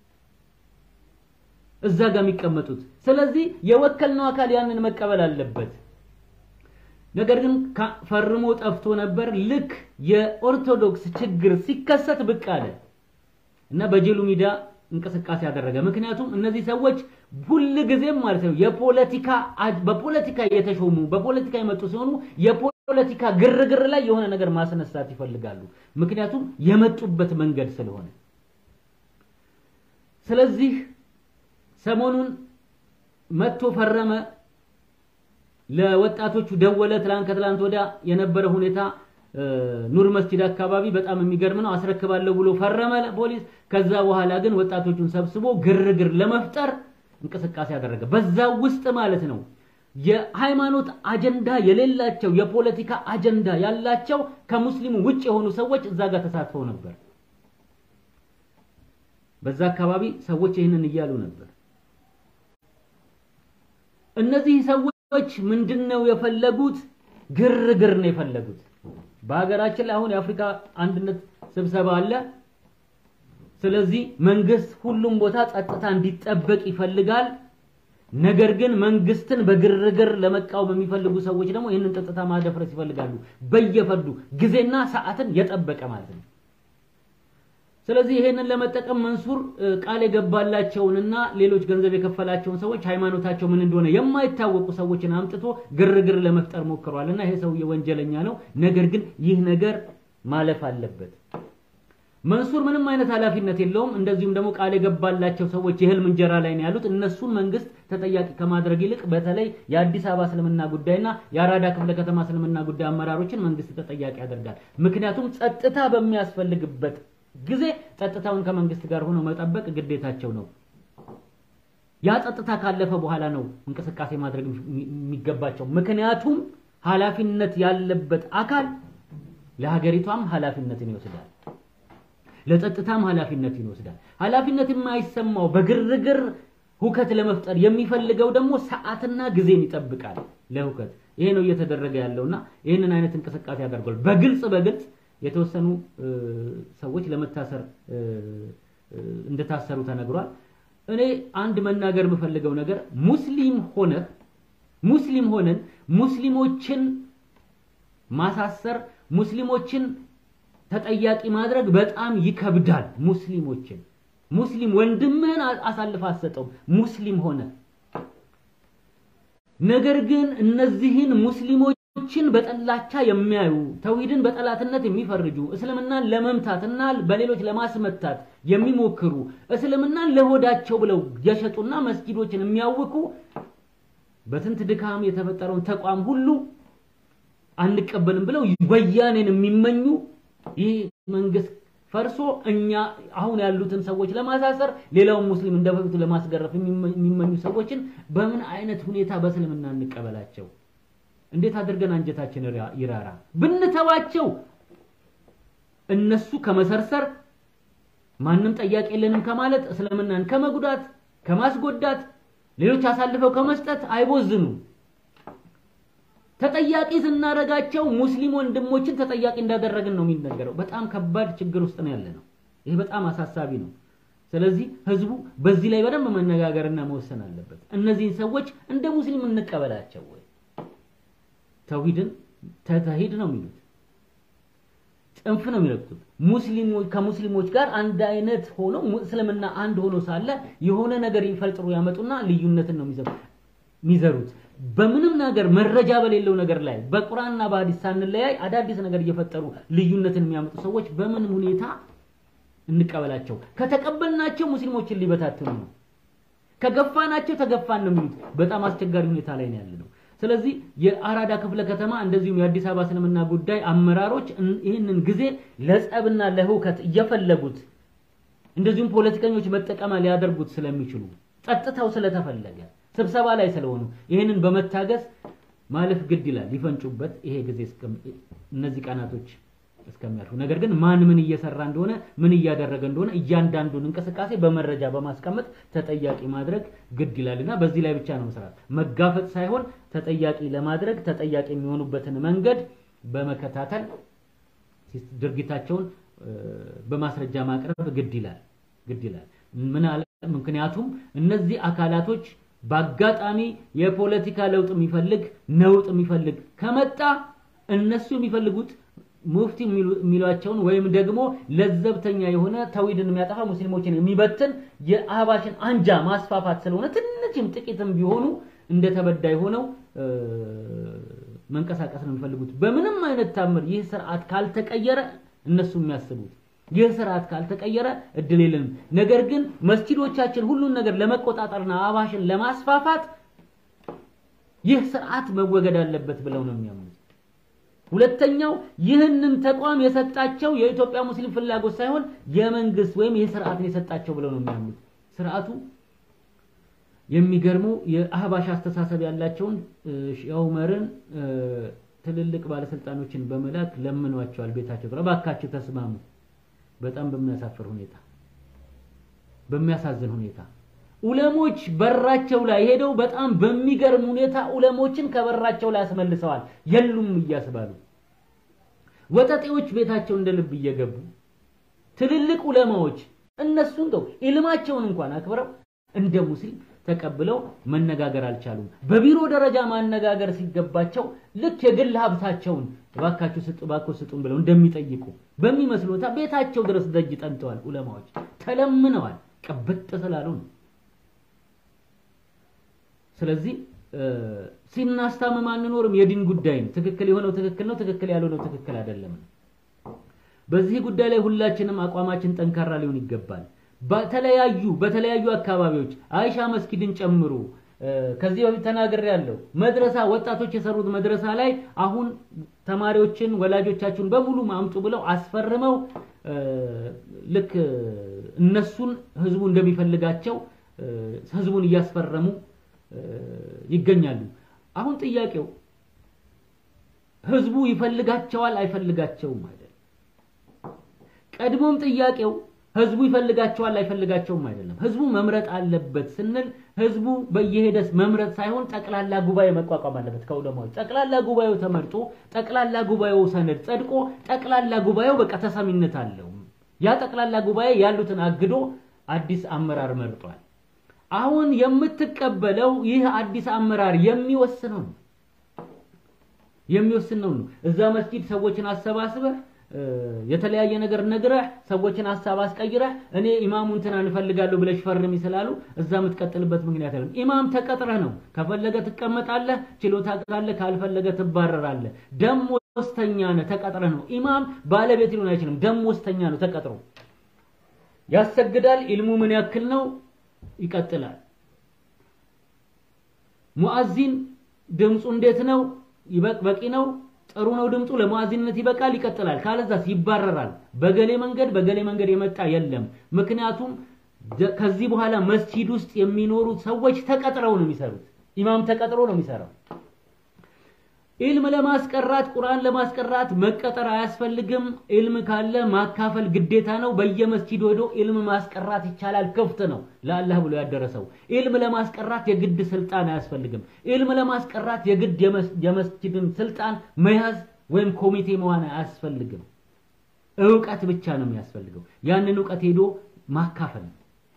እዛ ጋር የሚቀመጡት? ስለዚህ የወከልነው አካል ያንን መቀበል አለበት። ነገር ግን ፈርሞ ጠፍቶ ነበር። ልክ የኦርቶዶክስ ችግር ሲከሰት ብቅ አለ እና በጀሉ ሚዲያ እንቅስቃሴ ያደረገ። ምክንያቱም እነዚህ ሰዎች ሁል ጊዜም ማለት ነው የፖለቲካ በፖለቲካ የተሾሙ በፖለቲካ የመጡ ሲሆኑ የፖለቲካ ግርግር ላይ የሆነ ነገር ማስነሳት ይፈልጋሉ። ምክንያቱም የመጡበት መንገድ ስለሆነ። ስለዚህ ሰሞኑን መጥቶ ፈረመ ለወጣቶቹ ደወለ። ትላንት ከትላንት ወዲያ የነበረ ሁኔታ ኑር መስጂድ አካባቢ በጣም የሚገርም ነው። አስረክባለሁ ብሎ ፈረመ ፖሊስ። ከዛ በኋላ ግን ወጣቶቹን ሰብስቦ ግርግር ለመፍጠር እንቅስቃሴ ያደረገ። በዛ ውስጥ ማለት ነው የሃይማኖት አጀንዳ የሌላቸው የፖለቲካ አጀንዳ ያላቸው ከሙስሊሙ ውጭ የሆኑ ሰዎች እዛ ጋር ተሳትፈው ነበር። በዛ አካባቢ ሰዎች ይህንን እያሉ ነበር። እነዚህ ሰዎች ምንድነው የፈለጉት? ግርግር ነው የፈለጉት። በሀገራችን ላይ አሁን የአፍሪካ አንድነት ስብሰባ አለ። ስለዚህ መንግስት ሁሉም ቦታ ጸጥታ እንዲጠበቅ ይፈልጋል። ነገር ግን መንግስትን በግርግር ለመቃወም የሚፈልጉ ሰዎች ደግሞ ይህንን ጸጥታ ማደፍረስ ይፈልጋሉ። በየፈርዱ ጊዜና ሰዓትን የጠበቀ ማለት ነው። ስለዚህ ይሄንን ለመጠቀም መንሱር ቃል የገባላቸውንና ሌሎች ገንዘብ የከፈላቸውን ሰዎች ሃይማኖታቸው ምን እንደሆነ የማይታወቁ ሰዎችን አምጥቶ ግርግር ለመፍጠር ሞክሯል እና ይሄ ሰውዬ ወንጀለኛ ነው። ነገር ግን ይህ ነገር ማለፍ አለበት። መንሱር ምንም አይነት ኃላፊነት የለውም። እንደዚሁም ደግሞ ቃል የገባላቸው ሰዎች የህልም እንጀራ ላይ ነው ያሉት። እነሱን መንግስት ተጠያቂ ከማድረግ ይልቅ በተለይ የአዲስ አበባ እስልምና ጉዳይና የአራዳ ክፍለ ከተማ እስልምና ጉዳይ አመራሮችን መንግስት ተጠያቂ ያደርጋል። ምክንያቱም ጸጥታ በሚያስፈልግበት ጊዜ ጸጥታውን ከመንግስት ጋር ሆኖ መጠበቅ ግዴታቸው ነው። ያ ጸጥታ ካለፈ በኋላ ነው እንቅስቃሴ ማድረግ የሚገባቸው። ምክንያቱም ኃላፊነት ያለበት አካል ለሀገሪቷም ኃላፊነትን ይወስዳል፣ ለጸጥታም ኃላፊነትን ይወስዳል። ኃላፊነት የማይሰማው በግርግር ሁከት ለመፍጠር የሚፈልገው ደግሞ ሰዓትና ጊዜን ይጠብቃል ለሁከት። ይሄ ነው እየተደረገ ያለውና ይህንን አይነት እንቅስቃሴ ያደርጓል። በግልጽ በግልጽ የተወሰኑ ሰዎች ለመታሰር እንደታሰሩ ተነግሯል። እኔ አንድ መናገር የምፈልገው ነገር ሙስሊም ሆነህ ሙስሊም ሆነን ሙስሊሞችን ማሳሰር ሙስሊሞችን ተጠያቂ ማድረግ በጣም ይከብዳል። ሙስሊሞችን ሙስሊም ወንድምህን አሳልፈህ አትሰጠውም ሙስሊም ሆነ ነገር ግን እነዚህን ሙስሊሞች ችን በጠላቻ የሚያዩ ተውሂድን በጠላትነት የሚፈርጁ እስልምናን ለመምታትና በሌሎች ለማስመታት የሚሞክሩ እስልምናን ለሆዳቸው ብለው የሸጡና መስጊዶችን የሚያውኩ በስንት ድካም የተፈጠረውን ተቋም ሁሉ አንቀበልም ብለው ወያኔን የሚመኙ ይህ መንግስት ፈርሶ እኛ አሁን ያሉትን ሰዎች ለማሳሰር ሌላውን ሙስሊም እንደበፊቱ ለማስገረፍ የሚመኙ ሰዎችን በምን አይነት ሁኔታ በእስልምና እንቀበላቸው? እንዴት አድርገን አንጀታችን ይራራ? ብንተዋቸው እነሱ ከመሰርሰር ማንም ጠያቂ የለንም ከማለት እስልምናን ከመጉዳት ከማስጎዳት ሌሎች አሳልፈው ከመስጠት አይቦዝኑ። ተጠያቂ ስናረጋቸው ሙስሊም ወንድሞችን ተጠያቂ እንዳደረግን ነው የሚነገረው። በጣም ከባድ ችግር ውስጥ ነው ያለ ነው። ይሄ በጣም አሳሳቢ ነው። ስለዚህ ህዝቡ በዚህ ላይ በደንብ መነጋገርና መወሰን አለበት። እነዚህን ሰዎች እንደ ሙስሊም እንቀበላቸው ወይ? ተውሂድን ተተሂድ ነው የሚሉት ጽንፍ ነው የሚረግጡት። ሙስሊሞች ከሙስሊሞች ጋር አንድ አይነት ሆኖ እስልምና አንድ ሆኖ ሳለ የሆነ ነገር ይፈልጥሩ ያመጡና ልዩነትን ነው የሚዘሩት። በምንም ነገር መረጃ በሌለው ነገር ላይ በቁርአንና በሐዲስ ሳንለያይ አዳዲስ ነገር እየፈጠሩ ልዩነትን የሚያመጡ ሰዎች በምን ሁኔታ እንቀበላቸው? ከተቀበልናቸው ሙስሊሞችን ሊበታትኑ ነው። ከገፋናቸው ተገፋን ነው የሚሉት። በጣም አስቸጋሪ ሁኔታ ላይ ነው ያለነው። ስለዚህ የአራዳ ክፍለ ከተማ እንደዚሁም የአዲስ አበባ እስልምና ጉዳይ አመራሮች ይህንን ጊዜ ለጸብና ለህውከት እየፈለጉት እንደዚሁም ፖለቲከኞች መጠቀሚያ ሊያደርጉት ስለሚችሉ ጸጥታው ስለተፈለገ ስብሰባ ላይ ስለሆኑ ይህንን በመታገስ ማለፍ ግድ ይላል። ሊፈንጩበት ይሄ ጊዜ እነዚህ ቀናቶች እስከሚያልፉ ነገር ግን ማን ምን እየሰራ እንደሆነ ምን እያደረገ እንደሆነ እያንዳንዱን እንቅስቃሴ በመረጃ በማስቀመጥ ተጠያቂ ማድረግ ግድ ይላልና በዚህ ላይ ብቻ ነው መስራት፣ መጋፈጥ ሳይሆን ተጠያቂ ለማድረግ ተጠያቂ የሚሆኑበትን መንገድ በመከታተል ድርጊታቸውን በማስረጃ ማቅረብ ግድ ይላል ግድ ይላል። ምን አለ? ምክንያቱም እነዚህ አካላቶች በአጋጣሚ የፖለቲካ ለውጥ የሚፈልግ ነውጥ የሚፈልግ ከመጣ እነሱ የሚፈልጉት ሙፍቲ የሚሏቸውን ወይም ደግሞ ለዘብተኛ የሆነ ተውሂድን የሚያጠፋ ሙስሊሞችን የሚበትን የአህባሽን አንጃ ማስፋፋት ስለሆነ ትንሽም ጥቂትም ቢሆኑ እንደ ተበዳይ ሆነው መንቀሳቀስ ነው የሚፈልጉት። በምንም አይነት ታምር ይህ ስርዓት ካልተቀየረ እነሱ የሚያስቡት ይህ ስርዓት ካልተቀየረ እድል የለንም። ነገር ግን መስጂዶቻችን ሁሉን ነገር ለመቆጣጠርና አህባሽን ለማስፋፋት ይህ ስርዓት መወገድ አለበት ብለው ነው የሚያምኑት። ሁለተኛው ይህንን ተቋም የሰጣቸው የኢትዮጵያ ሙስሊም ፍላጎት ሳይሆን የመንግስት ወይም ይህ ስርዓትን የሰጣቸው ብለው ነው የሚያምኑት። ስርዓቱ የሚገርመው የአህባሽ አስተሳሰብ ያላቸውን ሼህ ዑመርን ትልልቅ ባለስልጣኖችን በመላክ ለምኗቸዋል። ቤታቸው ጥራ እባካችሁ ተስማሙ። በጣም በሚያሳፍር ሁኔታ በሚያሳዝን ሁኔታ ኡለሞች በራቸው ላይ ሄደው በጣም በሚገርም ሁኔታ ኡለሞችን ከበራቸው ላይ አስመልሰዋል። የሉም እያስባሉ ወጠጤዎች ቤታቸው እንደ ልብ እየገቡ ትልልቅ ኡለማዎች እነሱ እንደው ኢልማቸውን እንኳን አክብረው እንደ ሙስሊም ተቀብለው መነጋገር አልቻሉም። በቢሮ ደረጃ ማነጋገር ሲገባቸው ልክ የግል ሀብታቸውን እባካችሁ ስጡ እባክዎ ስጡን ብለው እንደሚጠይቁ በሚመስሉታ ቤታቸው ድረስ ደጅ ጠንተዋል። ኡለማዎች ተለምነዋል። ቅብጥ ስላሉ ነው። ስለዚህ ሲናስታምም አንኖርም። የዲን ጉዳይ ነው። ትክክል የሆነው ትክክል ነው፣ ትክክል ያልሆነው ትክክል አይደለም። በዚህ ጉዳይ ላይ ሁላችንም አቋማችን ጠንካራ ሊሆን ይገባል። በተለያዩ በተለያዩ አካባቢዎች አይሻ መስጊድን ጨምሮ ከዚህ በፊት ተናግሬ ያለው መድረሳ ወጣቶች የሰሩት መድረሳ ላይ አሁን ተማሪዎችን ወላጆቻችሁን በሙሉ ማምጡ ብለው አስፈርመው ልክ እነሱን ህዝቡ እንደሚፈልጋቸው ህዝቡን እያስፈረሙ ይገኛሉ። አሁን ጥያቄው ህዝቡ ይፈልጋቸዋል አይፈልጋቸውም አይደለም። ቀድሞም ጥያቄው ህዝቡ ይፈልጋቸዋል አይፈልጋቸውም አይደለም። ህዝቡ መምረጥ አለበት ስንል ህዝቡ በየሄደስ መምረጥ ሳይሆን ጠቅላላ ጉባኤ መቋቋም አለበት ከዑለማዎች። ጠቅላላ ጉባኤው ተመርጦ ጠቅላላ ጉባኤው ሰነድ ጸድቆ ጠቅላላ ጉባኤው በቃ ተሰሚነት አለው። ያ ጠቅላላ ጉባኤ ያሉትን አግዶ አዲስ አመራር መርጧል። አሁን የምትቀበለው ይህ አዲስ አመራር የሚወስነው ነው የሚወስነው ነው። እዛ መስጂድ ሰዎችን አሰባስበህ የተለያየ ነገር ነግረህ ሰዎችን ሀሳብ አስቀይረህ እኔ ኢማሙ እንትና እንፈልጋለሁ ብለሽ ፈርሚ ስላሉ እዛ የምትቀጥልበት ምክንያት አይደለም። ኢማም ተቀጥረህ ነው። ከፈለገ ትቀመጣለህ፣ ችሎታ ካለህ፣ ካልፈለገ ትባረራለህ። ደሞዝተኛ ነህ፣ ተቀጥረህ ነው። ኢማም ባለቤት ሊሆን አይችልም። ደሞዝተኛ ነው፣ ተቀጥሮ ያሰግዳል። ኢልሙ ምን ያክል ነው? ይቀጥላል። ሙአዚን ድምፁ እንዴት ነው? ይበቅ በቂ ነው? ጥሩ ነው ድምፁ ለሙአዚንነት ይበቃል፣ ይቀጥላል። ካለዛስ ይባረራል። በገሌ መንገድ በገሌ መንገድ የመጣ የለም። ምክንያቱም ከዚህ በኋላ መስጂድ ውስጥ የሚኖሩት ሰዎች ተቀጥረው ነው የሚሰሩት። ኢማም ተቀጥሮ ነው የሚሰራው። ኢልም ለማስቀራት ቁርአን ለማስቀራት መቀጠር አያስፈልግም። ኢልም ካለ ማካፈል ግዴታ ነው። በየመስጂዱ ሄዶ ኢልም ማስቀራት ይቻላል። ክፍት ነው ለአላህ ብሎ ያደረሰው። ኢልም ለማስቀራት የግድ ስልጣን አያስፈልግም። ኢልም ለማስቀራት የግድ የመስጂድን ስልጣን መያዝ ወይም ኮሚቴ መሆን አያስፈልግም። እውቀት ብቻ ነው የሚያስፈልገው። ያንን እውቀት ሄዶ ማካፈል ነው።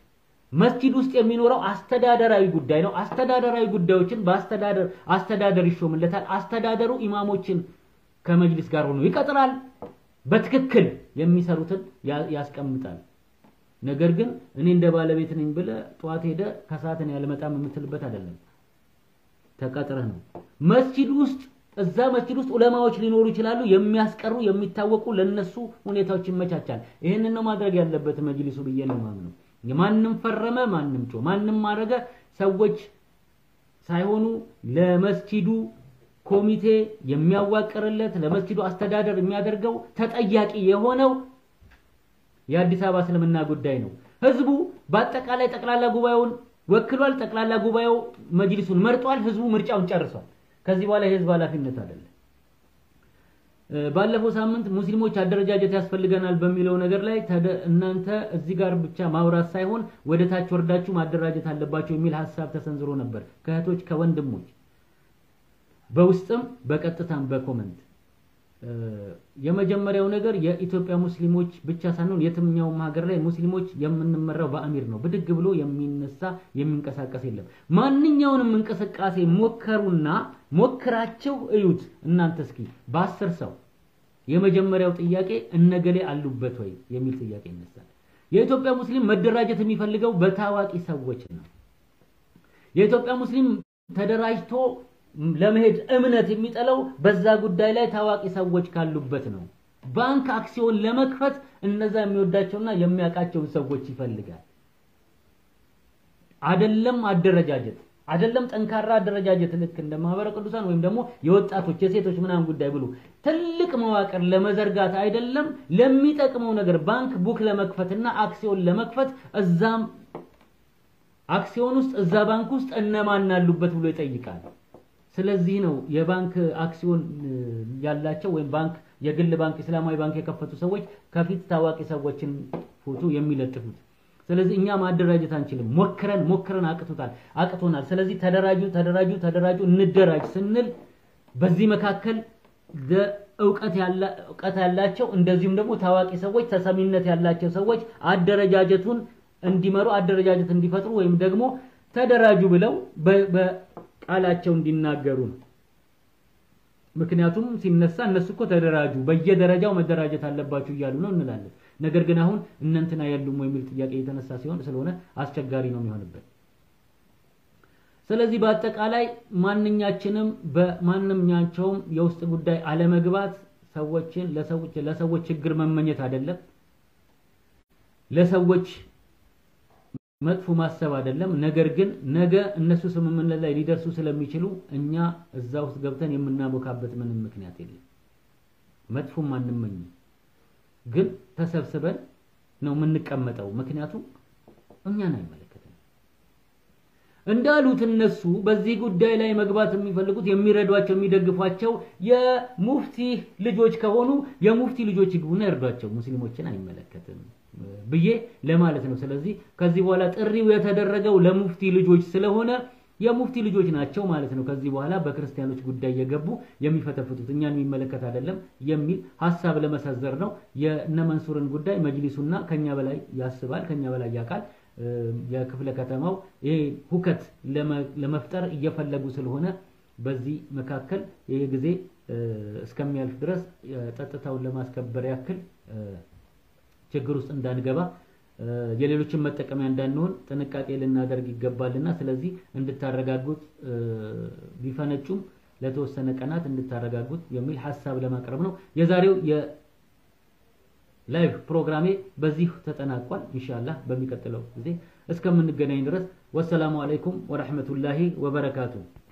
መስጂድ ውስጥ የሚኖረው አስተዳደራዊ ጉዳይ ነው። አስተዳደራዊ ጉዳዮችን በአስተዳደር አስተዳደር ይሾምለታል። አስተዳደሩ ኢማሞችን ከመጅሊስ ጋር ሆኖ ይቀጥራል። በትክክል የሚሰሩትን ያስቀምጣል። ነገር ግን እኔ እንደ ባለቤት ነኝ ብለህ ጠዋት ሄደህ ከሰዓት እኔ አልመጣም የምትልበት አይደለም። ተቀጥረህ ነው መስጂድ ውስጥ እዛ መስጂድ ውስጥ ዑለማዎች ሊኖሩ ይችላሉ። የሚያስቀሩ የሚታወቁ ለነሱ ሁኔታዎች ይመቻቻል። ይህንን ነው ማድረግ ያለበት መጅሊሱ ብዬ ነው የማምነው። ማንም ፈረመ፣ ማንም ጮ፣ ማንም ማድረገ ሰዎች ሳይሆኑ ለመስጂዱ ኮሚቴ የሚያዋቅርለት ለመስጂዱ አስተዳደር የሚያደርገው ተጠያቂ የሆነው የአዲስ አበባ እስልምና ጉዳይ ነው። ህዝቡ በአጠቃላይ ጠቅላላ ጉባኤውን ወክሏል። ጠቅላላ ጉባኤው መጅሊሱን መርጧል። ህዝቡ ምርጫውን ጨርሷል። ከዚህ በኋላ የህዝብ ኃላፊነት አይደለም። ባለፈው ሳምንት ሙስሊሞች አደረጃጀት ያስፈልገናል በሚለው ነገር ላይ እናንተ እዚህ ጋር ብቻ ማውራት ሳይሆን ወደ ታች ወርዳችሁ ማደራጀት አለባቸው የሚል ሀሳብ ተሰንዝሮ ነበር ከእህቶች ከወንድሞች በውስጥም በቀጥታም በኮመንት የመጀመሪያው ነገር የኢትዮጵያ ሙስሊሞች ብቻ ሳንሆን የትኛውም ሀገር ላይ ሙስሊሞች የምንመራው በአሚር ነው። ብድግ ብሎ የሚነሳ የሚንቀሳቀስ የለም። ማንኛውንም እንቅስቃሴ ሞከሩና ሞክራቸው እዩት። እናንተ እስኪ በአስር ሰው የመጀመሪያው ጥያቄ እነገሌ አሉበት ወይ የሚል ጥያቄ ይነሳል። የኢትዮጵያ ሙስሊም መደራጀት የሚፈልገው በታዋቂ ሰዎች ነው። የኢትዮጵያ ሙስሊም ተደራጅቶ ለመሄድ እምነት የሚጠላው በዛ ጉዳይ ላይ ታዋቂ ሰዎች ካሉበት ነው። ባንክ አክሲዮን ለመክፈት እነዛ የሚወዳቸውና የሚያውቃቸውን ሰዎች ይፈልጋል። አደለም አደረጃጀት አደለም ጠንካራ አደረጃጀት ልክ እንደ ማህበረ ቅዱሳን ወይም ደግሞ የወጣቶች የሴቶች ምናምን ጉዳይ ብሎ ትልቅ መዋቅር ለመዘርጋት አይደለም ለሚጠቅመው ነገር ባንክ ቡክ ለመክፈትና አክሲዮን ለመክፈት እዛም አክሲዮን ውስጥ እዛ ባንክ ውስጥ እነማን አሉበት ብሎ ይጠይቃል። ስለዚህ ነው የባንክ አክሲዮን ያላቸው ወይም ባንክ የግል ባንክ እስላማዊ ባንክ የከፈቱ ሰዎች ከፊት ታዋቂ ሰዎችን ፎቶ የሚለጥፉት። ስለዚህ እኛ ማደራጀት አንችልም። ሞክረን ሞክረን አቅቶታል አቅቶናል። ስለዚህ ተደራጁ ተደራጁ ተደራጁ እንደራጅ ስንል በዚህ መካከል እውቀት ያላቸው እንደዚሁም ደግሞ ታዋቂ ሰዎች ተሰሚነት ያላቸው ሰዎች አደረጃጀቱን እንዲመሩ አደረጃጀት እንዲፈጥሩ ወይም ደግሞ ተደራጁ ብለው ቃላቸው እንዲናገሩ ነው። ምክንያቱም ሲነሳ እነሱ እኮ ተደራጁ በየደረጃው መደራጀት አለባችሁ እያሉ ነው እንላለን። ነገር ግን አሁን እነንትና የሉም የሚል ጥያቄ የተነሳ ሲሆን ስለሆነ አስቸጋሪ ነው የሚሆንበት። ስለዚህ በአጠቃላይ ማንኛችንም በማንኛቸውም የውስጥ ጉዳይ አለመግባት ሰዎችን ለሰዎች ለሰዎች ችግር መመኘት አይደለም። ለሰዎች መጥፎ ማሰብ አይደለም። ነገር ግን ነገ እነሱ ስምምነት ላይ ሊደርሱ ስለሚችሉ እኛ እዛ ውስጥ ገብተን የምናቦካበት ምንም ምክንያት የለም። መጥፎም አንመኝም፣ ግን ተሰብስበን ነው የምንቀመጠው። ምክንያቱም እኛን አይመለከትም። እንዳሉት እነሱ በዚህ ጉዳይ ላይ መግባት የሚፈልጉት የሚረዷቸው የሚደግፏቸው የሙፍቲ ልጆች ከሆኑ የሙፍቲ ልጆች ይግቡና ይርዷቸው፣ ሙስሊሞችን አይመለከትም ብዬ ለማለት ነው። ስለዚህ ከዚህ በኋላ ጥሪው የተደረገው ለሙፍቲ ልጆች ስለሆነ የሙፍቲ ልጆች ናቸው ማለት ነው። ከዚህ በኋላ በክርስቲያኖች ጉዳይ የገቡ የሚፈተፍቱት እኛን የሚመለከት አይደለም የሚል ሀሳብ ለመሰንዘር ነው። የእነ መንሱርን ጉዳይ መጅሊሱና ከኛ በላይ ያስባል፣ ከኛ በላይ ያውቃል። የክፍለ ከተማው ይሄ ሁከት ለመፍጠር እየፈለጉ ስለሆነ በዚህ መካከል ይሄ ጊዜ እስከሚያልፍ ድረስ ጸጥታውን ለማስከበር ያክል ችግር ውስጥ እንዳንገባ የሌሎችን መጠቀሚያ እንዳንሆን ጥንቃቄ ልናደርግ ይገባልና ስለዚህ እንድታረጋጉት ቢፈነጩም ለተወሰነ ቀናት እንድታረጋጉት የሚል ሀሳብ ለማቅረብ ነው። የዛሬው የላይቭ ፕሮግራሜ በዚህ ተጠናቋል። ኢንሻአላህ በሚቀጥለው ጊዜ እስከምንገናኝ ድረስ ወሰላሙ አለይኩም ወራህመቱላሂ ወበረካቱ።